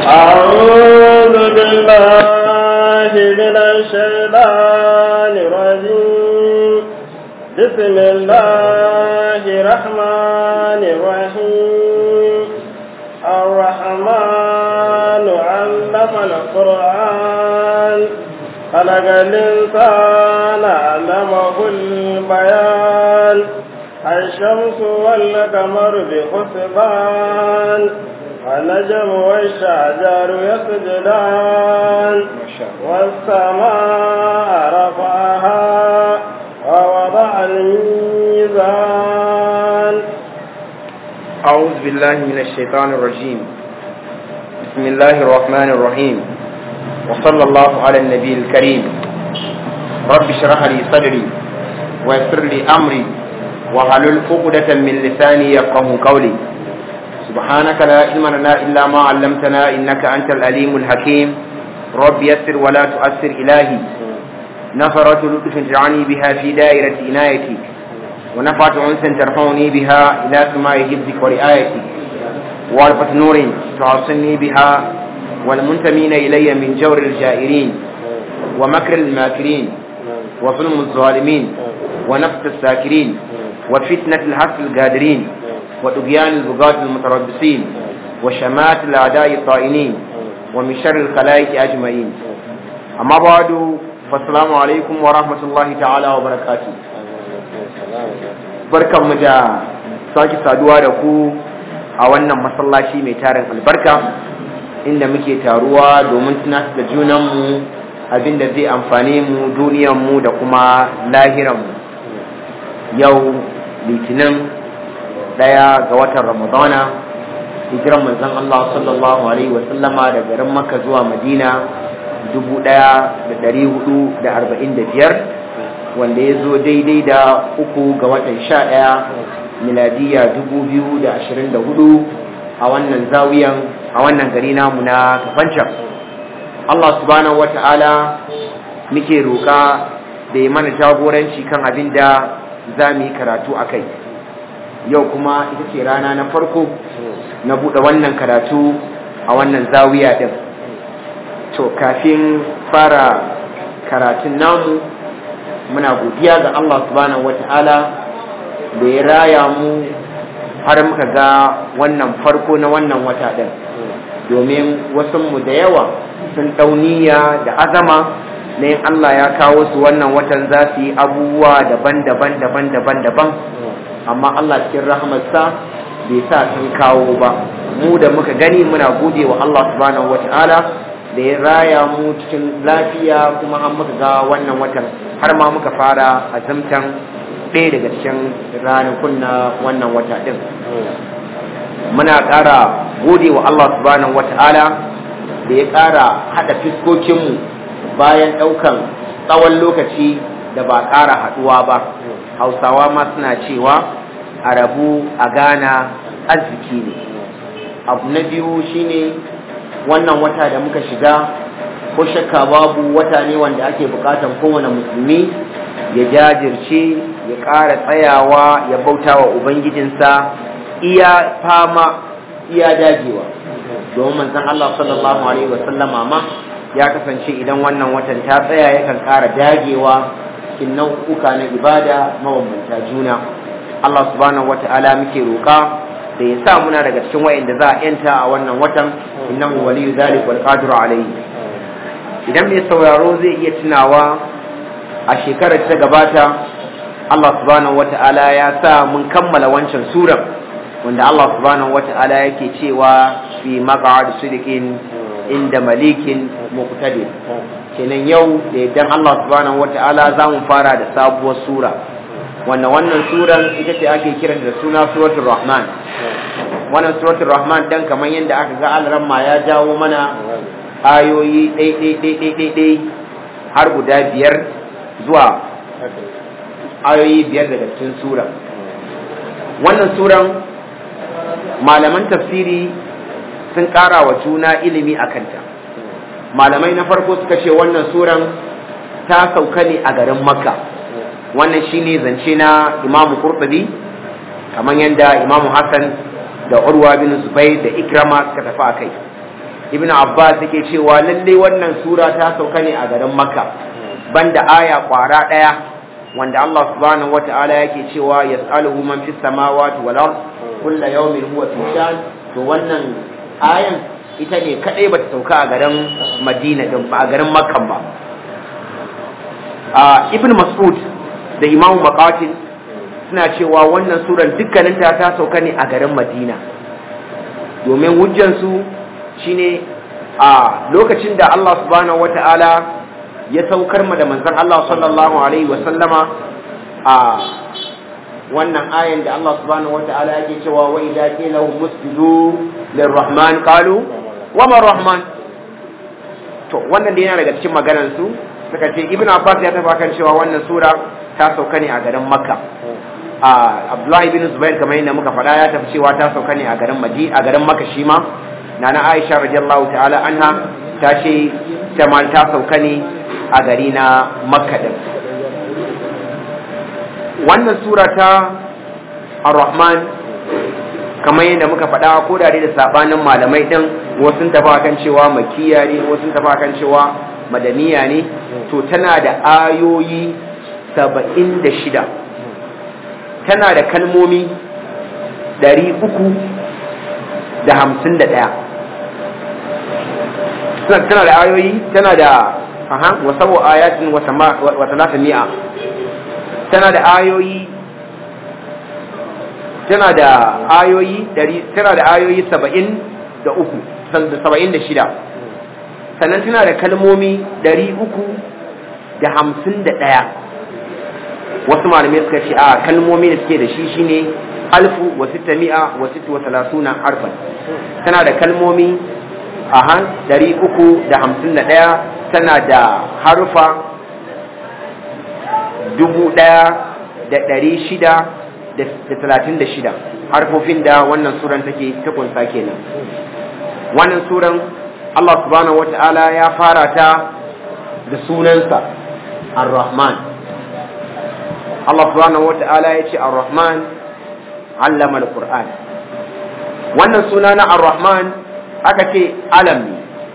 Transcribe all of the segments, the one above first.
أعوذ بالله من الشيطان الرجيم بسم الله الرحمن الرحيم الرحمن علم القرآن خلق الإنسان علمه البيان الشمس والقمر بحسبان النجم والشجر يسجدان والسماء رفعها ووضع الميزان أعوذ بالله من الشيطان الرجيم بسم الله الرحمن الرحيم وصلى الله على النبي الكريم رب اشرح لي صدري ويسر لي أمري وحلل عقدة من لساني يفقه قولي سبحانك لا علم لنا إلا ما علمتنا إنك أنت الأليم الحكيم رب يسر ولا تؤثر إلهي نفرة لطف اجعلني بها في دائرة عنايتك ونفعت أنسا ترفعني بها إلى سماء حفظك ورعايتك وعرفة نور تعصني بها والمنتمين إلي من جور الجائرين ومكر الماكرين وظلم الظالمين ونفس الساكرين وفتنة الحق القادرين وطغيان البغاة المتربصين وشمات الأعداء الطائنين ومن شر الخلائق أجمعين أما بعد فالسلام عليكم ورحمة الله تعالى وبركاته barkan mu da sake saduwa da ku a wannan masallaci mai tarin albarka inda muke taruwa domin tunatar da junanmu abinda zai amfane mu duniyanmu da kuma lahiranmu yau litinin daya ga watan ramadana hijiran manzon Allah sallallahu alaihi wasallama da garin makka zuwa madina 1445 wanda ya zo daidai da uku ga watan sha ɗaya miladiya 2024 a wannan zawiyan a wannan gari namu na kafancan Allah subhanahu wata'ala muke roƙa da ya mana jagoranci kan abin da za mu yi karatu a kai yau kuma ita ce rana na farko na buɗe wannan karatu a wannan zawiya ɗin to kafin fara karatun namu muna godiya ga Allah subhanahu wata'ala da ya raya mu har muka ga wannan farko na wannan wata ɗin domin wasanmu da yawa sun ɗauniya da azama na yin Allah ya kawo su wannan watan za su yi abubuwa daban-daban daban-daban daban amma Allah cikin rahamarsa bai sa sun kawo ba mu da muka gani muna gode wa Allah subhanahu wata'ala da ya raya mu cikin lafiya kuma an muka ga wannan watan har ma muka fara azumtan ɗaya daga cikin ranakun na wannan wata ɗin muna ƙara gode wa Allah subhanahu wata'ala da ya ƙara haɗa fiskokinmu bayan ɗaukan tsawon lokaci da ba ƙara haɗuwa ba hausawa ma suna cewa a rabu a gana arziki ne abu na biyu shine wannan wata da muka shiga ko shakka babu wata ne wanda ake bukatan kowane musulmi ya jajirce ya ƙara tsayawa ya bauta wa ubangijinsa iya fama iya dagewa domin manzon Allah sallallahu alaihi wasallama ma ya kasance idan wannan watan ta tsaya yakan ƙara dagewa cikin nau'uka na ibada mabambanta juna Allah subhanahu wata'ala muke roƙa da ya sa muna daga cikin wa'inda za a yanta a wannan watan innahu waliyu zalik wal qadiru alayhi idan mai sauraro zai iya tunawa a shekarar ta gabata Allah subhanahu wata'ala ya sa mun kammala wancan sura wanda Allah subhanahu wata'ala yake cewa fi maq'ad sidiqin inda malikin muqtadir kenan yau da idan Allah subhanahu wata'ala za mu fara da sabuwar sura wanda wannan suran ita ce ake kiran da suna suratul rahman wannan suratul rahman dan kamar yadda aka ga alramma ya jawo mana ayoyi ɗai har guda biyar zuwa ayoyi biyar daga cikin sura wannan suran malaman tafsiri sun ƙara wa juna ilimi a kanta malamai na farko suka ce wannan suran ta sauka ne a garin makka wannan shine zance na imamu qurtubi kamar yadda imamu hassan da urwa bin zubair da ikrama suka tafi a kai ibn abbas yake cewa lalle wannan sura ta sauka ne a garin makka banda aya kwara daya wanda Allah subhanahu wata'ala yake cewa yas'aluhu man fis samawati wal ard kullu yawmin huwa fi shan to wannan ayan ita ne kadai bata sauka a garin madina din ba a garin makka ba a ibn mas'ud da imamu maqatil suna cewa wannan suran dukkaninta ta sauka ne a garin madina domin hujjansu shine a lokacin da Allah subhanahu wata'ala ya saukar mu da manzon Allah sallallahu alaihi wa sallama a wannan ayan da Allah subhanahu wata'ala yake cewa wa idza qila lahum musjudu lirrahman qalu wa ma rahman to wannan dai yana daga cikin maganar su suka ce ibn abbas ya tafa kan cewa wannan sura ta sauka ne a garin makka a abdullahi bin zubair kamar yadda muka faɗa ya tafi cewa ta sauka ne a garin maji a garin makka shi ma nana aisha radiyallahu ta'ala anha ta ce ta ma ta sauka ne a gari na makka din wannan sura ta ar-rahman kamar yadda muka faɗa ko da da sabanin malamai din wasu tafi kan cewa makiya ne wasu tafi kan cewa madaniya ne to tana da ayoyi saba'in da shida tana da kalmomi ɗari uku da hamsin da ɗaya tana da ayoyi tana da aha wasawo ayatin wa talata mi'a tana da ayoyi tana da ayoyi tana da ayoyi saba'in da uku saba'in da shida sannan tana da kalmomi ɗari uku da hamsin da ɗaya wasu malamai suka ce a kalmomi da suke da shi shine alfu wa sita mi'a wa sita wa talatuna harfan tana da kalmomi a han ɗari uku da hamsin da ɗaya tana da harfa dubu ɗaya da ɗari shida da talatin da shida harfofin da wannan suran take ta kunsa kenan wannan suran Allah subhanahu wa ta'ala ya fara ta da sunansa ar-Rahman Allah subhanahu wa ta'ala ya ce ar-Rahman allama al-Qur'an wannan suna na ar-Rahman aka ce alam ne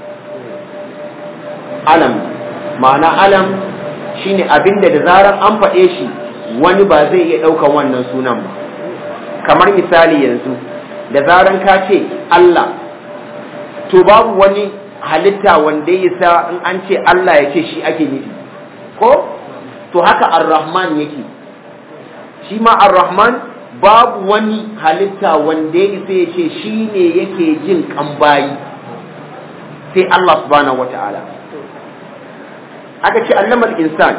alam ma'ana alam shine abinda da zaran an faɗe shi wani ba zai iya ɗaukan wannan sunan ba kamar misali yanzu da zaran ka ce Allah to babu wani halitta wanda ya sa in an ce Allah ya ce shi ake nufi ko to haka ar-rahman yake shi ma ar-rahman babu wani halitta wanda ya isa ya ce shi ne yake jin kambayi sai Allah subhanahu wata'ala aka ce allamal insan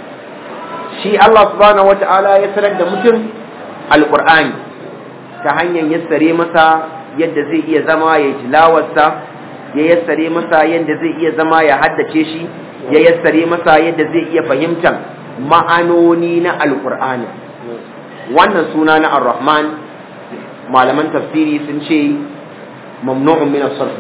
shi Allah subhanahu wata'ala ya sanar da mutum alqur'ani ta hanyar yassare masa yadda zai iya zama ya tilawarsa ya yassare masa yadda zai iya zama ya haddace shi ya yassare masa yadda zai iya fahimtar ma'anoni na alkur'ani wannan suna na ar-rahman malaman tafsiri sun ce mamnu'un min as-sarf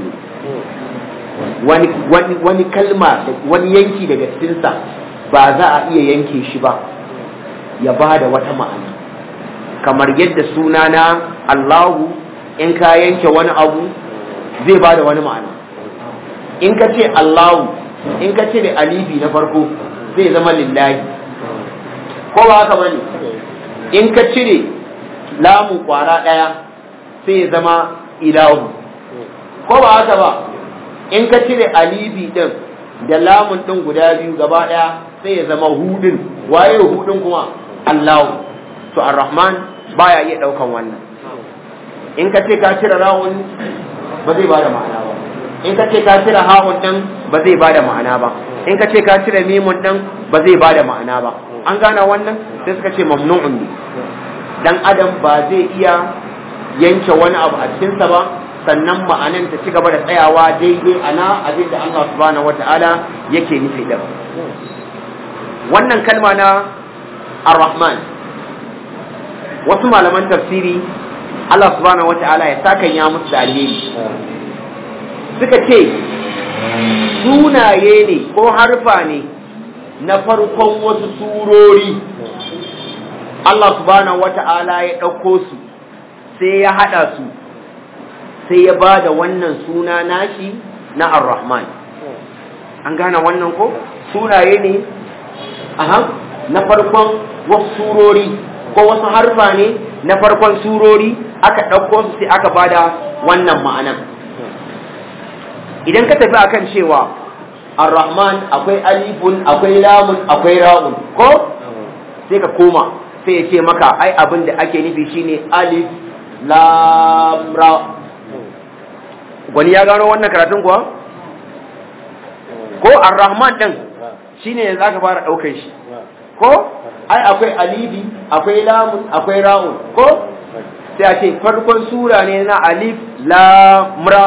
wani wani wani kalma wani yanki daga cikinsa ba za a iya yanke shi ba ya ba da wata ma'ana kamar yadda suna na Allahu in ka yanke wani abu zai ba da wani ma'ana in ka ce Allahu in ka ce da alibi na farko zai zama lillahi ko ba haka bane in ka cire lamu kwara daya sai ya zama ilahu ko ba haka ba in ka cire alibi din da lamun din guda biyu gaba daya sai ya zama hudin waye hudin kuma Allahu to ar-rahman baya iya daukan wannan in ka ce ka cire rawun ba zai bada ma'ana ba in ka ce ka cire hawun din ba zai bada ma'ana ba in ka ce ka cire mimun din ba zai bada ma'ana ba an gane wannan sai suka ce mamnu'un ne dan adam ba zai iya yanke wani abu a cikinsa ba sannan ma'anan ta ci gaba da tsayawa daidai ana abin da Allah subhanahu wata'ala yake nufi da wannan kalma na ar-rahman wasu malaman tafsiri Allah subhanahu wata'ala ya sakan ya musu da alheri suka ce sunaye ne ko harfa ne na farkon wasu surori Allah subhanahu wata'ala ya ɗauko su sai ya haɗa su sai ya ba da wannan suna nashi na ar-rahman an gane wannan ko sunaye ne aha na farkon wasu surori ko wasu harfa ne na farkon surori aka ɗauko su sai aka bada wannan ma'anan idan ka tafi akan cewa ar-rahman akwai alifun akwai lamun akwai ra'un ko sai ka koma sai ya ce maka ai abin da ake nufi shine alif lam ra gwani ya gano wannan karatun kuwa ko ar-rahman din shine yanzu aka fara daukar shi ko ai akwai alifi akwai lamun akwai ra'un ko sai a ce farkon sura ne na alif lam ra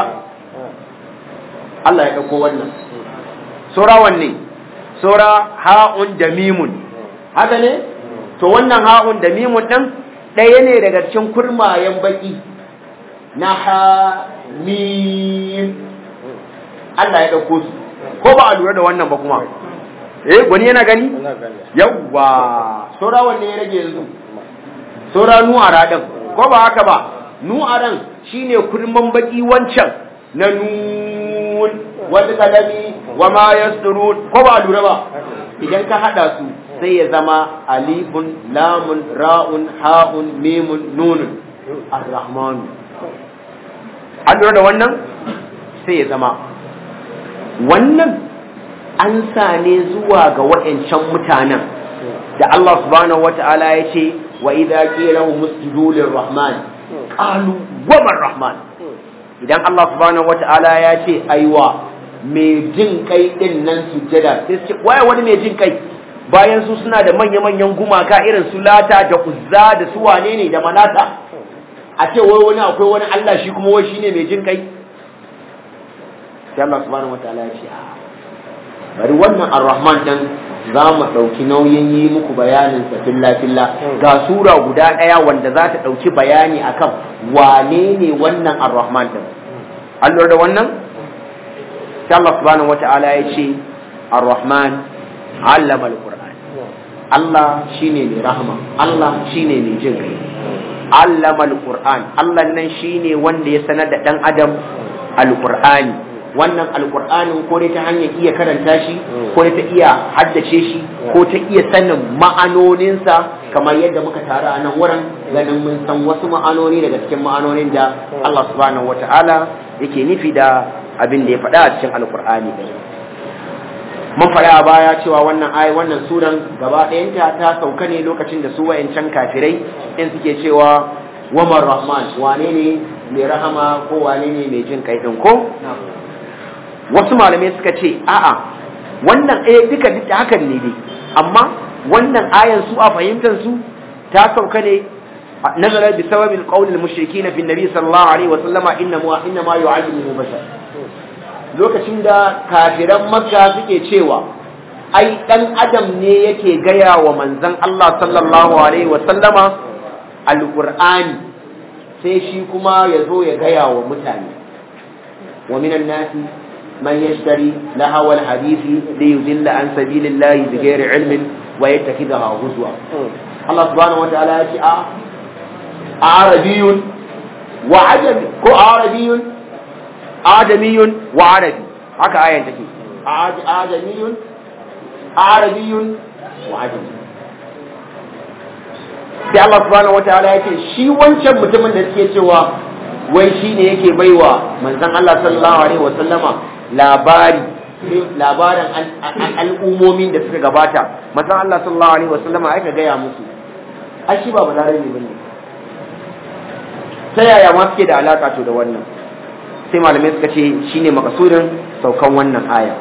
Allah ya dauko wannan sura wanne sura ha'un da mimun haka ne to wannan ha'un da mimun din ɗaya ne daga cikin kurmayen baki na ha mim Allah ya dauko su ko ba a lura da wannan ba kuma eh gwani yana gani yawwa sura wanne ya rage yanzu sura nu'ara din ko ba haka ba nu'aran shine kurman baki wancan na nun wal kalami wa ma yasturun ko ba lura ba idan ka hada su sai ya zama alifun lamun ra'un ha'un mimun nunun ar-rahman an lura da wannan sai ya zama wannan an sa ne zuwa ga wa'ancan mutanen da Allah subhanahu wata'ala ya ce wa idza qila lahum usjudu lir-rahman qalu wa man-rahman idan Allah subhanahu wata'ala ya ce aiwa mai jin kai din nan sujjada sai su ce waye wani mai jin kai bayan su suna da manya-manyan gumaka irin su lata da uzza da su wane ne da manata a ce wai wani akwai wani Allah shi kuma wai shine mai jin kai sai Allah subhanahu wataala ya ce bari wannan ar-rahman din za mu ɗauki nauyin yi muku bayanin sa filla filla ga sura guda ɗaya wanda za ta ɗauki bayani akan wane ne wannan ar-rahman din an lura da wannan sai Allah subhanahu wataala ya ce ar-rahman allama al-qur'an Allah shine mai rahama Allah shine mai jin kai allama al-qur'an Allah nan shine wanda ya sanar da dan adam al-qur'ani wannan alkur'anin ko dai ta hanyar iya karanta shi ko dai ta iya haddace shi ko ta iya sanin ma'anoninsa kamar yadda muka taru a nan wurin ganin mun san wasu ma'anoni daga cikin ma'anonin da Allah subhanahu wata'ala yake nufi da abin da ya faɗa a cikin alkur'ani mun faɗa a baya cewa wannan ayi wannan suran gaba ɗayanta ta sauka ne lokacin da su wayancan kafirai in suke cewa wamar rahman wane ne mai rahama ko wane ne mai jin kai ɗin ko wasu malamai suka ce a'a wannan eh duka duka hakan ne dai amma wannan ayan su a fahimtar su ta sauka ne nazara bi sababi alqawl almushrikin fi nabi sallallahu alaihi wa sallama inna ma inna ma yu'allimu bashar lokacin da kafiran makka suke cewa ai dan adam ne yake gaya wa manzon Allah sallallahu alaihi wa sallama alqur'ani sai shi kuma ya zo ya gaya wa mutane wa minan nasi من يشتري لهو الحديث ليذل عن سبيل الله بغير علم ويتخذها هزوا الله سبحانه وتعالى يقول عربي وعجمي كو عربي آدمي وعربي haka ayan take ajamiyun arabiyun wa ajami sai Allah subhanahu wataala yake shi wancan mutumin da suke cewa wai shi ne yake baiwa manzon Allah sallallahu alaihi wasallama labari labarin al'ummomin da suka gabata manzon Allah sallallahu alaihi wasallama aka gaya musu ai shi ba balarabe bane ta yaya ma suke da alaka to da wannan sai malamai suka ce shine makasudin saukan wannan aya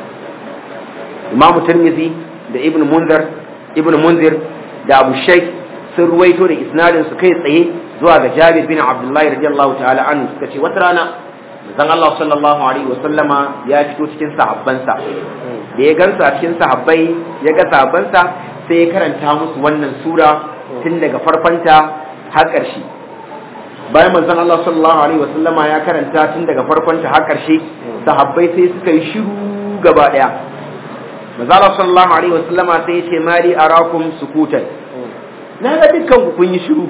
Imam Tirmidhi da Ibn Munzir Ibn Munzir da Abu Shaykh sun ruwaito da isnadin su kai tsaye zuwa ga Jabir bin Abdullah radiyallahu ta'ala anhu suka ce wata rana manzon Allah sallallahu alaihi wa sallama ya fito cikin sahabbansa da ya gansa a cikin sahabbai ya ga sahabbansa sai ya karanta musu wannan sura tun daga farkonta har ƙarshe bayan manzon Allah sallallahu alaihi wa sallama ya karanta tun daga farkonta har ƙarshe sahabbai sai suka yi shiru gaba daya manzon Allah sallallahu alaihi wa sallama sai ya ce mali arakum sukutan na ga dukkan ku kun yi shiru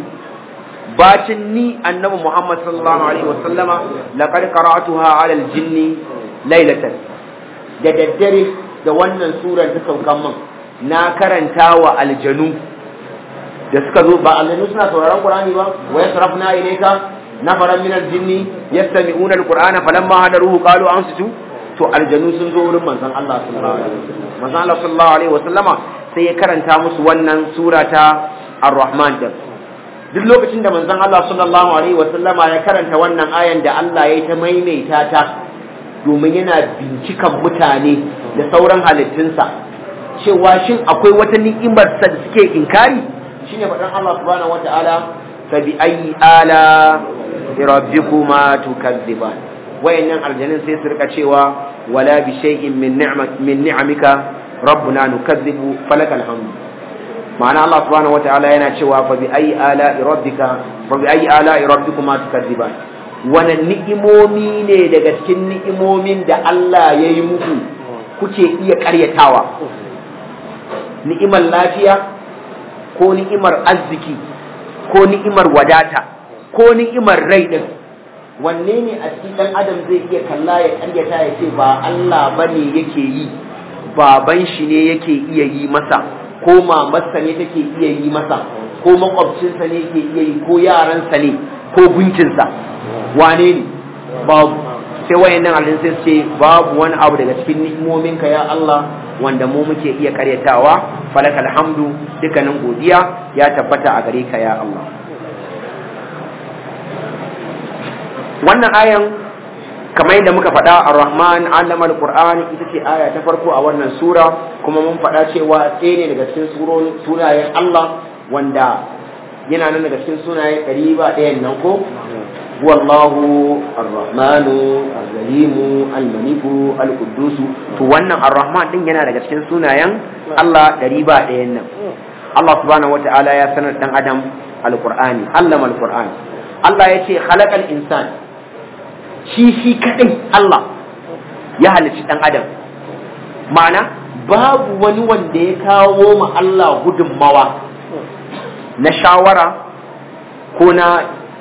bacin ni annabi Muhammad sallallahu alaihi wa sallama laqad qara'tuha 'ala al-jinn lailatan da daddare da wannan surar ta saukan min na karanta wa aljanu da suka zo ba aljanu suna sauraron qur'ani ba wa yasrafna ilayka nafaran min aljinni yastami'una alqur'ana falamma hadaruhu qalu ansitu to aljanu sun zo wurin manzon Allah sallallahu alaihi wasallam manzon Allah sallallahu alaihi wasallama sai ya karanta musu wannan sura ta ar-rahman din duk lokacin da manzon Allah sallallahu alaihi wasallama ya karanta wannan ayan da Allah ya ta maimaita ta domin yana bincikan mutane da sauran halittunsa cewa shin akwai wata ni'imar sa da suke inkari shine faɗan Allah subhanahu wataala fa bi ayyi ala rabbikuma tukazziban wayannan aljannin sai su rika cewa wala bi shay'in min ni'mat min ni'amika rabbuna nukazzibu falakal hamd ma'ana Allah subhanahu wataala yana cewa fa bi ayyi ala rabbika fa bi ayyi ala rabbikuma tukazziban wani ni'imomi ne daga cikin ni'imomin da Allah ya yi muku kuke iya karyatawa ni'imar lafiya ko ni'imar arziki ko ni'imar wadata ko ni'imar rai din wanne ne a cikin dan adam zai iya kalla ya karyata ya ce ba Allah bane yake yi baban shi ne yake iya yi masa ko mamarsa ne take iya yi masa ko makwabcinsa ne yake iya yi ko yaransa ne ko gunkinsa wane ne babu sai wayannan alin sai ce babu wani abu daga cikin ni'imominka ya Allah wanda mu muke iya karyatawa falakal hamdu dukkanin godiya ya tabbata a gare ka ya Allah wannan ayan kamar yadda muka faɗa ar-rahman allama al-qur'an ita ce aya ta farko a wannan sura kuma mun faɗa cewa ɗaya ne daga cikin sunayen Allah wanda yana nan daga cikin sunayen ɗari ba ɗayan nan ko wallahu ar-rahmanu ar-rahimu al-maliku al-quddus to wannan ar-rahman din yana daga cikin sunayen Allah ɗari ba ɗayan nan Allah subhanahu wata'ala ya sanar dan adam al-qur'ani allama al-qur'an Allah ya ce khalaqal insan shi shi kadai Allah ya halicci dan adam ma'ana babu wani wanda ya kawo ma Allah gudunmawa na shawara ko na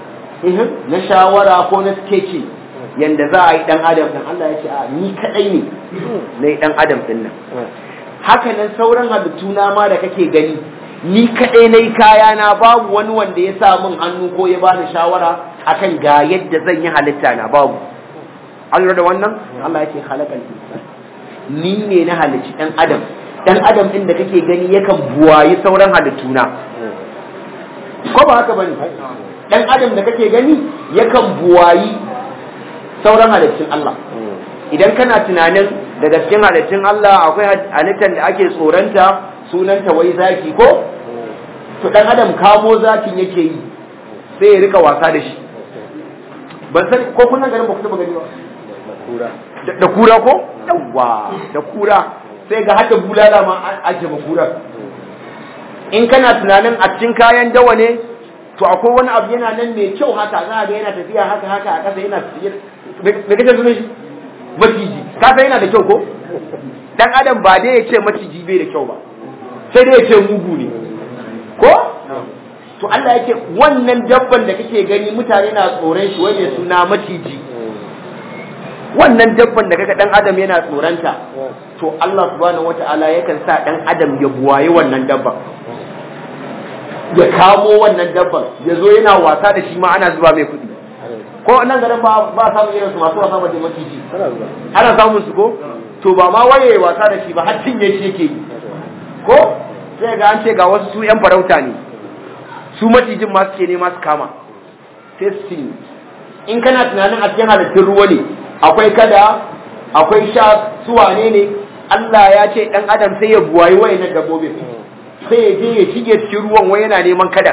na shawara ko na sketching yanda za a yi dan adam din Allah ya ce a ni kadai ne na dan adam din nan haka nan sauran halittu na ma da kake gani ni kadai na yi kaya na babu wani wanda ya sa min hannu ko ya bani shawara akan ga yadda zan yi halitta na babu an da wannan Allah ya ce halakal insan ni ne na halicci dan adam dan adam din da kake gani yakan buwayi sauran halittu na ko ba haka bane dan adam da kake gani yakan buwayi sauran halittun Allah idan kana tunanin daga cikin halittun Allah akwai halittar da ake tsoronta sunanta wai zaki ko to dan adam kamo zakin yake yi sai ya rika wasa da shi ban san ko kun garin ba ku taba gani ba da kura ko yawa da kura sai ga hada bulala ma ake ma kura in kana tunanin a cikin kayan dawa ne to akwai wani abu yana nan mai kyau haka za ga yana tafiya haka haka a ƙasa yana me kace sunan shi maciji ka san yana da kyau ko dan adam ba dai ya ce maciji bai da kyau ba sai dai ya ce mugu ne ko to Allah yake wannan dabban da kake gani mutane na tsoron shi wai suna maciji wannan dabban da kaga dan adam yana tsoronta to Allah subhanahu wataala yakan sa dan adam ya buwaye wannan dabban ya kamo wannan dabban ya zo yana wasa da shi ma ana zuba mai kuɗi ko nan garin ba ba samun irin su masu wasa da maciji ana samun su ko to ba ma waye wasa da shi ba har cinye shi yake yi ko sai ga an ce ga wasu su yan farauta ne su macijin ma suke nema su kama sai su cinye in kana tunanin a cikin halittun ruwa ne akwai kada akwai sha su wane ne Allah ya ce dan adam sai ya buwayi wayannan dabbobin sai ya je ya shige cikin ruwan wai yana neman kada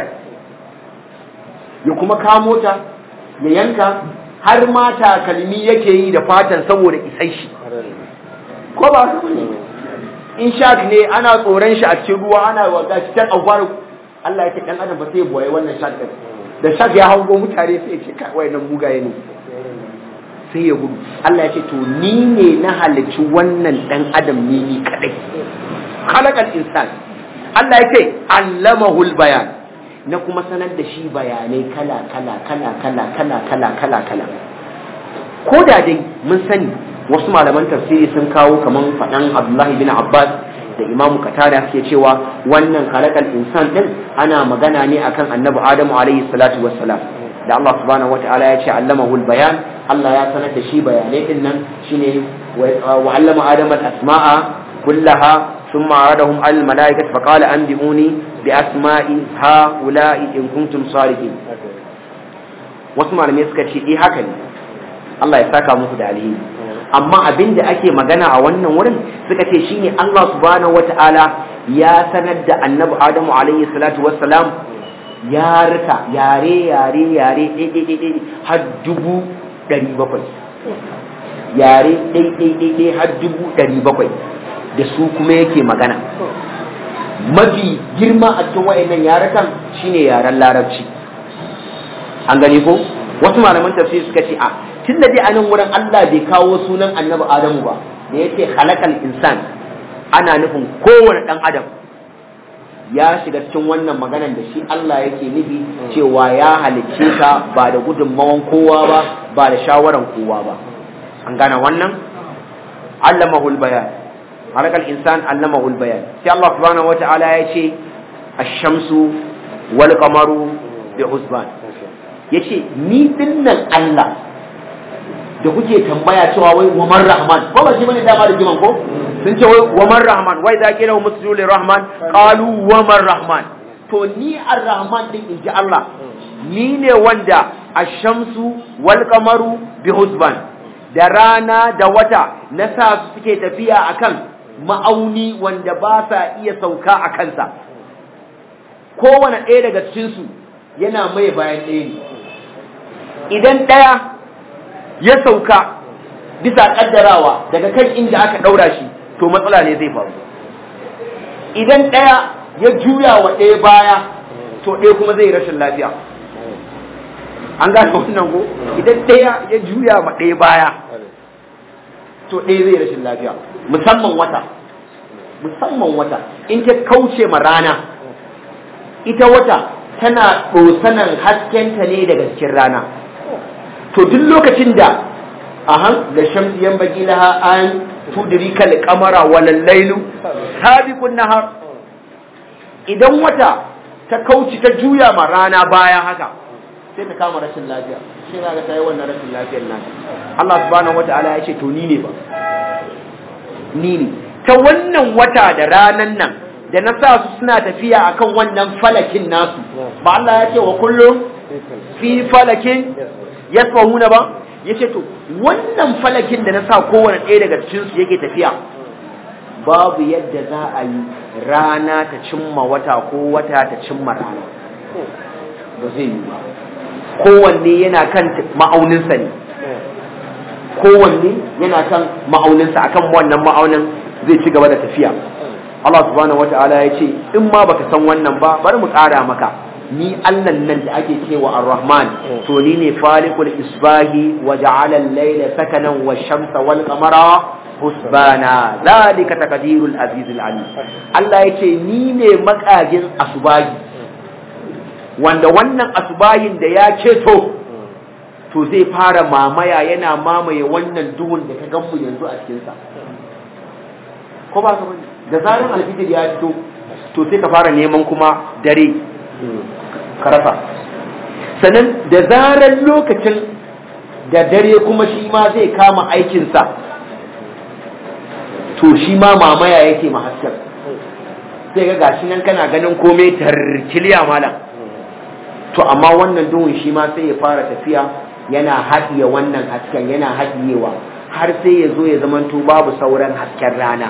ya kuma kamo ta ya yanka har ma takalmi yake yi da fatan saboda isai shi ko ba su ne in shark ne ana tsoron shi a cikin ruwa ana waga shi tan agwar Allah ya ce dan adam ba sai ya boye wannan shark din da shark ya hango mutane sai ya ce kai wayannan mugaye ne sai ya gudu Allah ya ce to ni ne na halicci wannan dan adam ne ni kadai khalaqal insan Allah ya ce allamahul bayan na kuma sanar da shi bayanai kala kala kala kala kala kala kala kala ko da dai mun sani wasu malaman tafsiri sun kawo kaman faɗan abdullahi bin abbas da imamu katada suke cewa wannan kalakal insan din ana magana ne akan annabi adamu alaihi salatu wassalam da Allah subhanahu wataala ya ce allamahul bayan Allah ya sanar da shi bayanai din nan shine wa allama adama al-asma'a kullaha ثم عرضهم على الملائكة فقال أنبئوني بأسماء هؤلاء إن كنتم صادقين wasu malamai suka ce eh haka ne Allah ya saka muku da alheri amma abin da ake magana a wannan wurin suka ce shine Allah subhanahu wataala ya sanar da annabi Adamu alaihi salatu wassalam ya rika yare yare yare ɗaiɗaiɗaiɗai har dubu ɗari bakwai yare ɗaiɗaiɗaiɗai har dubu ɗari bakwai da su kuma yake magana mafi girma a cikin wa'annan yarukan shine yaren larabci an gani ko wasu malaman tafsir suka ce a tun da dai a nan wurin Allah bai kawo sunan annabi Adamu ba da yake halakal insan ana nufin kowane ɗan adam ya shiga cikin wannan maganan da shi Allah yake nufi cewa ya halicce ka ba da gudunmawan kowa ba ba da shawaran kowa ba an gane wannan allamahul bayan halakal insan allamahul bayan sai Allah subhanahu wata'ala ya ce ash-shamsu wal qamaru bi husban yace ni dinnan Allah da kuke tambaya cewa wai waman rahman ko ba shi bane dama da jiman ko sun ce wai waman rahman wai da kira musulu rahman qalu waman rahman to ni ar-rahman din inji Allah ni ne wanda ash-shamsu wal qamaru bi husban da rana da wata na sa su suke tafiya akan ma'auni wanda ba sa iya sauka a kansa kowane ɗaya daga cikinsu yana mai bayan ɗaya ne idan ɗaya ya sauka bisa ƙaddarawa daga kan inda aka ɗaura shi to matsala ne zai faru idan ɗaya ya juya wa ɗaya baya to ɗaya kuma zai rashin lafiya an gane wannan ko idan ɗaya ya juya ma ɗaya baya to ɗaya zai rashin lafiya musamman wata musamman wata in ta kauce ma rana ita wata tana ɗosanan haskenta ne daga cikin rana to duk lokacin da ahan da shamsi yan baki laha an tudrika al-qamara wal laylu sabiqun nahar idan wata ta kauci ta juya ma rana baya haka sai ta kama rashin lafiya shi ga ta yi wannan rashin lafiyar nan Allah subhanahu wataala ya ce to ni ne ba ni ne ta wannan wata da ranan nan da na sa su suna tafiya akan wannan falakin nasu ba Allah ya ce wa kullum fi falakin yasfahuna ba yace to wannan falakin da na sa kowane ɗaya daga cikin su yake tafiya babu yadda za a yi rana ta cimma wata ko wata ta cimma rana ba zai yi ba kowanne yana kan ma'auninsa ne kowanne yana kan ma'auninsa akan wannan ma'aunin zai ci gaba da tafiya Allah subhanahu wata'ala ya ce in ma baka san wannan ba bari mu ƙara maka ni Allah nan da ake cewa Ar-Rahman to ni ne falikul isbahi wa ja'ala al-layla sakanan wa shamsa wal qamara husbana zalika taqdirul aziz al-alim Allah yace ni ne makajin asubahi wanda wannan asubahin da ya ceto to zai fara mamaya yana mamaye wannan duhun da ka ganmu yanzu a cikin sa ko ba ka bane da zaran alfijir ya fito to sai ka fara neman kuma dare ka rasa sannan da zaran lokacin da dare kuma shi ma zai kama aikinsa to shi ma mamaya yake ma hasken sai ga gashi nan kana ganin komai tarkiliya malam to amma wannan duhun shi ma sai ya fara tafiya yana haɗiye wannan hasken yana haɗiyewa har sai ya zo ya zamanto babu sauran hasken rana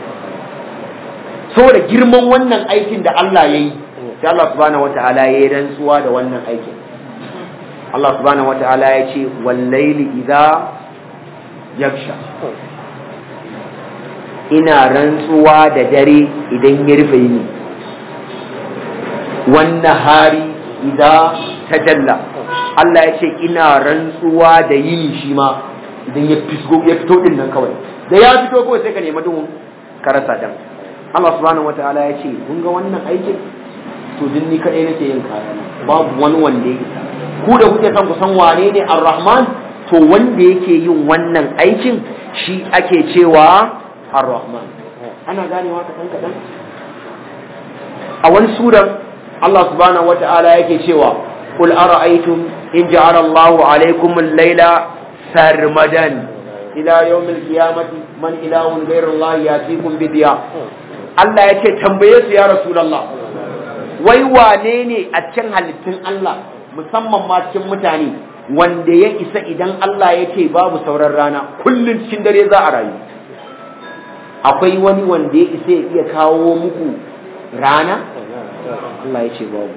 saboda girman wannan aikin da Allah ya yi sai Allah subhanahu wata'ala ya yi rantsuwa da wannan aikin Allah subhanahu wata'ala ya ce wallaili idza yaksha ina rantsuwa da dare idan ya rufe yini wannan hari idza tajalla Allah ya ce ina rantsuwa da yini shi ma idan ya fisgo ya fito din nan kawai da ya fito kawai sai ka nemi duhun ka rasa dan Allah subhanahu wataala ya ce kun ga wannan aikin to din ni kadai nake yin kayana babu wani wanda ya ku da kuke son ku san wane ne ar-rahman to wanda yake yin wannan aikin shi ake cewa ar-rahman ana ganewa kaɗan kaɗan a wani suran Allah subhanahu wata'ala yake cewa qul ara'aytum in ja'ala Allahu alaykum al-layla sarmadan ila yawm al-qiyamati man ilahun ghayru Allah yatikum bi diya Allah yake tambaye su ya rasulullah wai wane ne a cikin halittun Allah musamman ma cikin mutane wanda ya isa idan Allah ya ce babu sauran rana kullum cikin dare za a rayu akwai wani wanda ya isa ya iya kawo muku rana Allah ya ce babu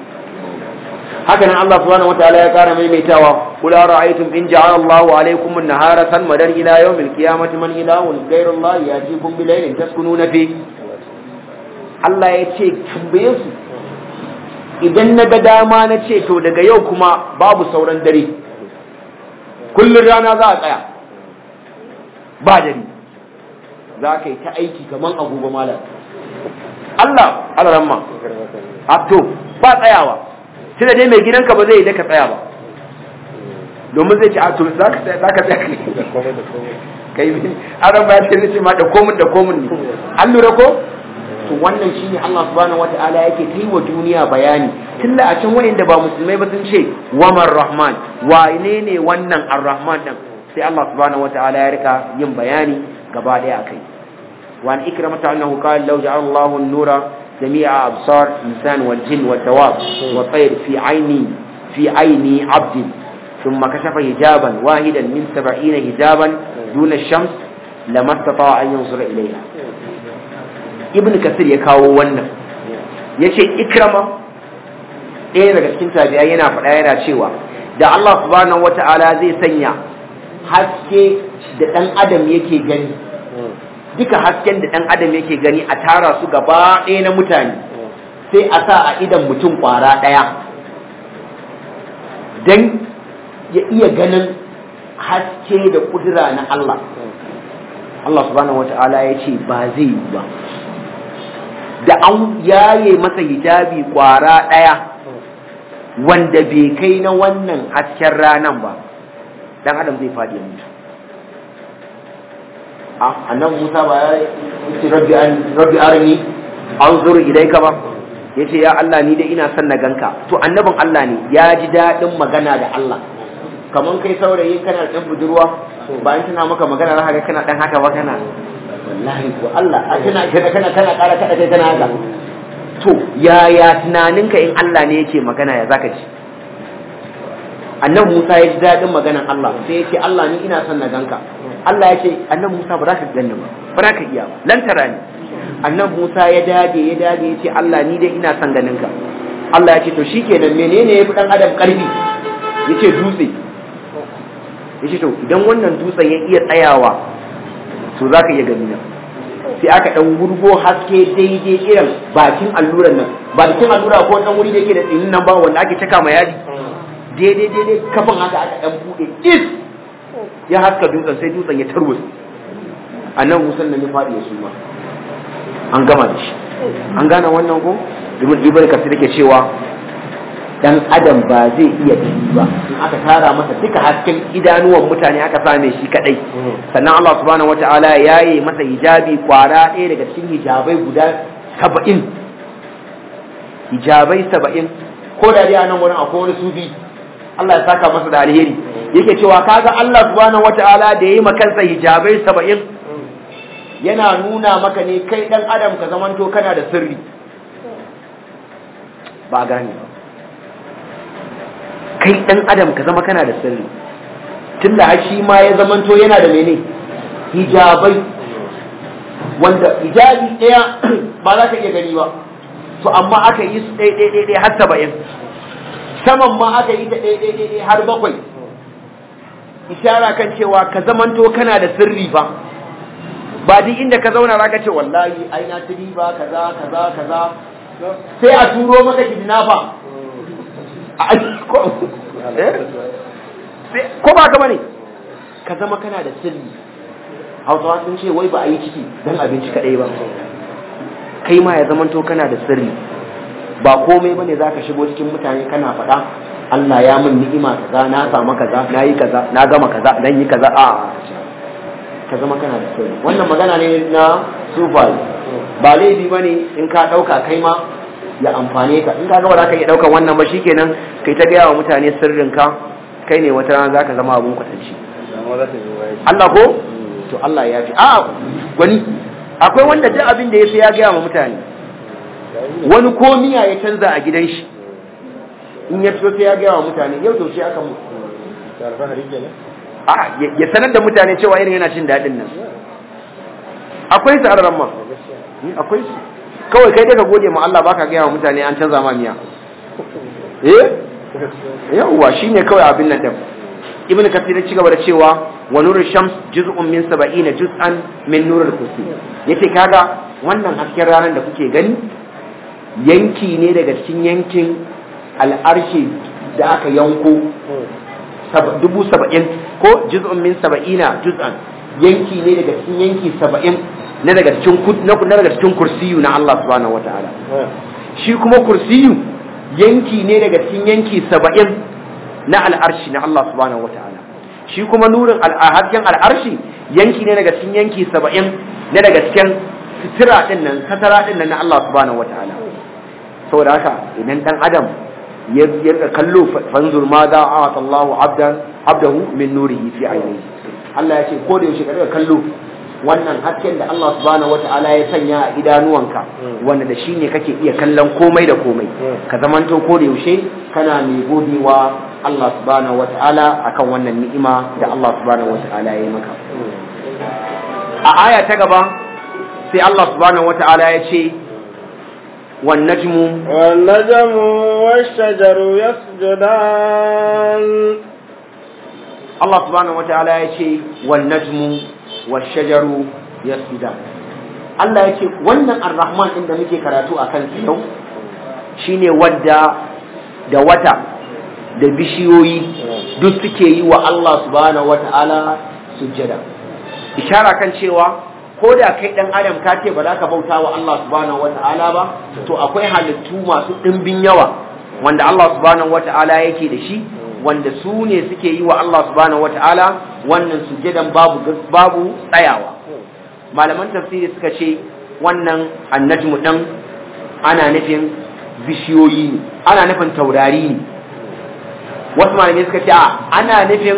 haka nan Allah subhanahu wataala ya kara maimaitawa qul ara'aytum in ja'ala Allahu alaykum an-nahara sarmadan ila yawmil qiyamati man ilahun ghayru Allah yatikum bi laylin taskununa fi Allah ya ce tambaye su idan na ga dama na ce to daga yau kuma babu sauran dare kullum rana za a tsaya ba dare za ka yi ta aiki kamar agogo malam Allah alaramma a to ba tsayawa sai da dai mai gidanka ba zai yi daka tsaya ba domin zai ce a to za ka tsaya kai aran ba ya ce ma da komun da komun ne an lura ko to wannan shine Allah subhanahu wataala yake kai wa duniya bayani tunda a can wayanda ba musulmai ba sun ce wamar rahman wane ne wannan ar-rahman din sai Allah subhanahu wataala ya rika yin bayani gaba daya akai wa an ikramata annahu qala law ja'ala Allahu an-nura jami'a absar insan wal jin wad dawab wa tayr fi ayni fi ayni 'abd thumma kashafa hijaban wahidan min 70 hijaban duna ash-shams lama istata'a an yanzura ilayha ibn kasir ya kawo wannan ya ce ikrama ɗaya daga cikin tabi'a yana faɗa yana cewa da Allah subhanahu wata'ala zai sanya haske da ɗan adam yake gani duka hasken da ɗan adam yake gani a tara su gaba ɗaya na mutane sai a sa a idan mutum ƙwara ɗaya don ya iya ganin haske da ƙudura na Allah Allah subhanahu wata'ala ya ce ba zai yi ba da an yaye masa hijabi kwara ɗaya wanda bai kai na wannan hasken ranan ba dan adam zai faɗi mutu a annan musa ba ya ce rabbi an rabbi arni anzur ilayka ba yace ya Allah ni dai ina son na ganka to annabin Allah ne ya ji daɗin magana da Allah kaman kai saurayi kana dan budurwa ba an tana maka magana za ka ga kana dan haka ba kana wallahi ko Allah a kana kana kana kana ƙara kada kai kana haka to yaya tunaninka in Allah ne yake magana ya zaka ci annabi Musa ya ji daɗin maganan Allah sai ya ce Allah ni ina son na ganka Allah ya ce annabi Musa ba za ka ganni ba ba za ka iya ba lan tara ni annabi Musa ya dage ya dage ya ce Allah ni dai ina son ganin ka Allah ya ce to shikenan menene yafi dan adam karfi yace dutse yace to idan wannan dutsen ya iya tsayawa to za ka iya gani nan sai aka ɗan gurgo haske daidai irin bakin alluran nan bakin allura ko ɗan wuri da yake da tsinin nan ba wanda ake caka ma yadi daidai daidai kafin haka aka ɗan buɗe is ya haska dutsen sai dutsen ya tarwatsa a nan musan nan ya faɗi ya suma an gama da shi an gane wannan ko ibn ibn kasir yake cewa dan adam ba zai iya gani ba in aka tara masa duka hasken idanuwan mutane aka same shi kadai sannan Allah subhanahu wataala ya yi masa hijabi kwara ɗaya daga cikin hijabai guda saba'in hijabai saba'in ko da dai a nan wurin akwai wani sufi Allah ya saka masa da alheri yake cewa kaga Allah subhanahu wataala da ya yi makansa hijabai saba'in yana nuna maka ne kai dan adam ka zamanto kana da sirri ba gane ba kai dan adam ka zama kana da sirri tunda har shi ma ya zamanto yana da mene hijabai wanda hijabi ɗaya ba za ka iya gani ba to amma aka yi su ɗaya ɗaya ɗaya har saba'in saman ma aka yi ta ɗaya ɗaya ɗaya har bakwai ishara kan cewa ka zamanto kana da sirri ba ba duk inda ka zauna za ka ce wallahi ai na tiri ba kaza kaza kaza sai a turo maka kidnapper ko ba ka bane ka zama kana da sirri hausawa sun ce wai ba a yi ciki don abinci kaɗai ba kai ma ya zamanto kana da sirri ba komai bane za ka shigo cikin mutane kana faɗa Allah ya min ni'ima kaza na samu kaza na yi kaza na gama kaza dan yi kaza a ka zama kana da sirri wannan magana ne na sufai ba laifi bane in ka dauka kai ma ya amfane ka in ka ga ba za ka iya daukan wannan ba shikenan kai ta gaya wa mutane sirrin ka kai ne wata rana zaka zama abun kwatanci Allah ko to Allah ya fi a gwani akwai wanda duk abin da ya fi ya gaya wa mutane wani komiya ya canza a gidan shi in ya fito sai ya gaya wa mutane yau yaushe aka mu a ya sanar da mutane cewa irin yana cin daɗin nan akwai su arran ma akwai su kawai kai daga gode ma Allah baka gaya wa mutane an canza ma miya eh yawwa shine kawai abin nan din ibn kasir ya ci gaba da cewa wa nurul shams juz'un min 70 juz'an min nurul kursi yace kaga wannan hasken ranar da kuke gani yanki ne daga cikin yankin al'arshi da aka yanko dubu saba'in ko juz'un min saba'ina juz'an yanki ne daga cikin yanki saba'in na daga cikin na daga cikin kursiyu na Allah subhanahu wataala shi kuma kursiyu yanki ne daga cikin yanki saba'in na al'arshi na Allah subhanahu wataala shi kuma nurin hasken al'arshi yanki ne daga cikin yanki saba'in na daga cikin sitira din nan satara din nan na Allah subhanahu wataala saboda haka idan dan adam ya rika kallo fanzur ma za a wata Allah abdan abdahu min nurihi fi ainihi Allah ya ce ko da yaushe ka rika kallo wannan hasken da Allah subhanahu wata'ala ya sanya a idanuwanka wanda da shine kake iya kallon komai da komai ka zamanto ko da yaushe kana mai godewa Allah subhanahu wata'ala akan wannan ni'ima da Allah subhanahu wata'ala ya yi maka a aya ta gaba sai Allah subhanahu wata'ala ya ce والنجم والنجم والشجر يسجدان الله سبحانه وتعالى يشي والنجم والشجر يسجدان Allah ya ce wannan ar-Rahman ɗin da muke karatu a kan yau shine wadda da wata da bishiyoyi duk suke yi wa Allah subhanahu wata'ala sujjada ishara kan cewa ko da kai dan adam ka ce ba za ka bauta wa Allah subhanahu wata'ala ba to akwai halittu masu ɗimbin yawa wanda Allah subhanahu wata'ala yake da shi wanda su ne suke yi wa Allah subhanahu wata'ala wannan sujadan babu babu tsayawa malaman tafsiri suka ce wannan annajmu dan ana nufin bishiyoyi ne ana nufin taurari ne wasu malamai suka ce ana nufin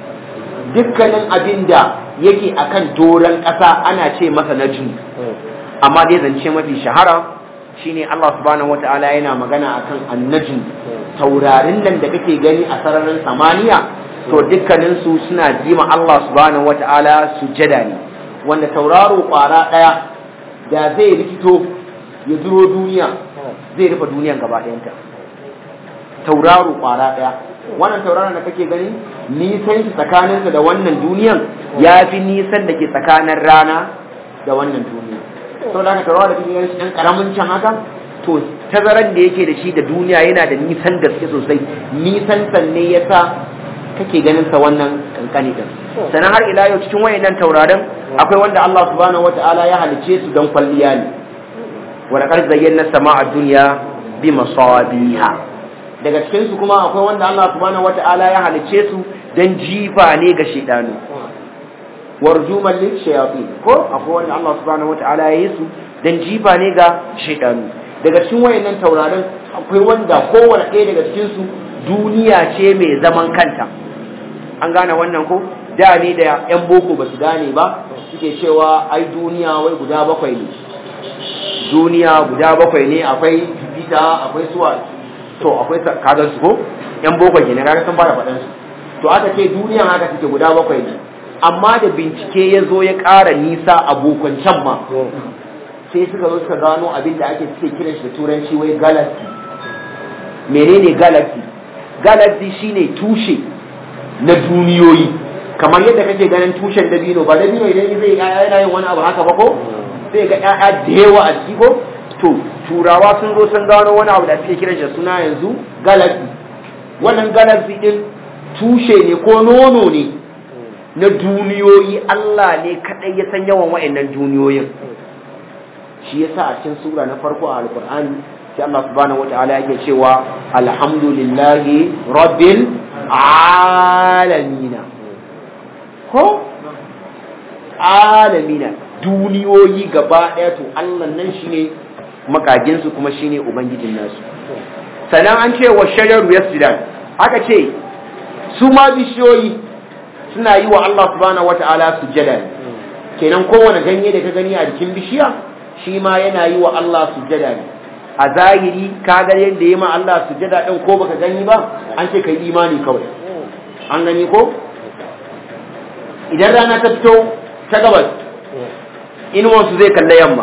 dukkanin abin da yake akan doron ƙasa ana ce masa najmu amma dai zance mafi shahara shine Allah subhanahu wata'ala yana magana akan annajmu taurarin nan da kake gani a sararin samaniya to dukkanin su suna jima Allah subhanahu wata'ala sujada ne wanda tauraro kwara daya da zai rikito ya duro duniya zai rufe duniyan gaba ɗayanta tauraro kwara daya wannan tauraron da kake gani nisan shi tsakaninsa da wannan duniyan ya fi nisan da ke tsakanin rana da wannan duniya sau da aka taurawa da kake gani shi ɗan ƙaramin can haka to tazaran da yake da shi da duniya yana da nisan gaske sosai nisan sanne ya sa kake ganin sa wannan kankani din sannan har ila yau cikin wayannan tauraron akwai wanda Allah subhanahu wataala ya halice su don kwalliya ne wa laqad zayyana sama'a dunya bi masabiha daga cikin su kuma akwai wanda Allah subhanahu wataala ya halice su dan jifa ne ga shedanu warjuman lil shayatin ko akwai wanda Allah subhanahu wataala ya yi su dan jifa ne ga shedanu daga cikin wayannan tauraron akwai wanda kowanne ɗaya daga cikin su duniya ce mai zaman kanta an gane wannan ko da ne da yan boko ba su gane ba suke cewa ai duniya wai guda bakwai ne duniya guda bakwai ne akwai jupiter akwai suwa to akwai kagan su ko yan boko ne kaga sun fara faɗan su to aka ce duniya haka suke guda bakwai ne amma da bincike ya zo ya ƙara nisa a bokon can ma sai suka zo suka gano abin da ake suke kiran shi da turanci wai galaxy menene galaxy galaxy shine tushe na duniyoyi kamar yadda kake ganin tushen dabino ba dabino idan zai yaya yana yin wani abu haka ba ko sai ga yaya da yawa a ciki ko to turawa sun zo sun gano wani abu da suke kiran shi suna yanzu galaxy wannan galaxy din tushe ne ko nono ne na duniyoyi Allah ne kadai ya san yawan wa'annan duniyoyin shi yasa a cikin sura na farko a alqur'ani sai Allah subhanahu wataala yake cewa alhamdulillahi rabbil alamina ko alamina duniyoyi gaba ɗaya to Allah nan shine makaginsu kuma shine ubangijin nasu sannan an ce wa shajaru yasjudan aka ce su ma bishiyoyi suna yi wa Allah subhanahu wata'ala sujjada kenan kowane ganye da ka gani a jikin bishiya shi ma yana yi wa Allah sujjada ne a zahiri ka ga yadda yi ma Allah sujjada din ko baka gani ba an ce kai imani kawai an gani ko idan rana ta fito ta gabas inuwansu zai kalla yamma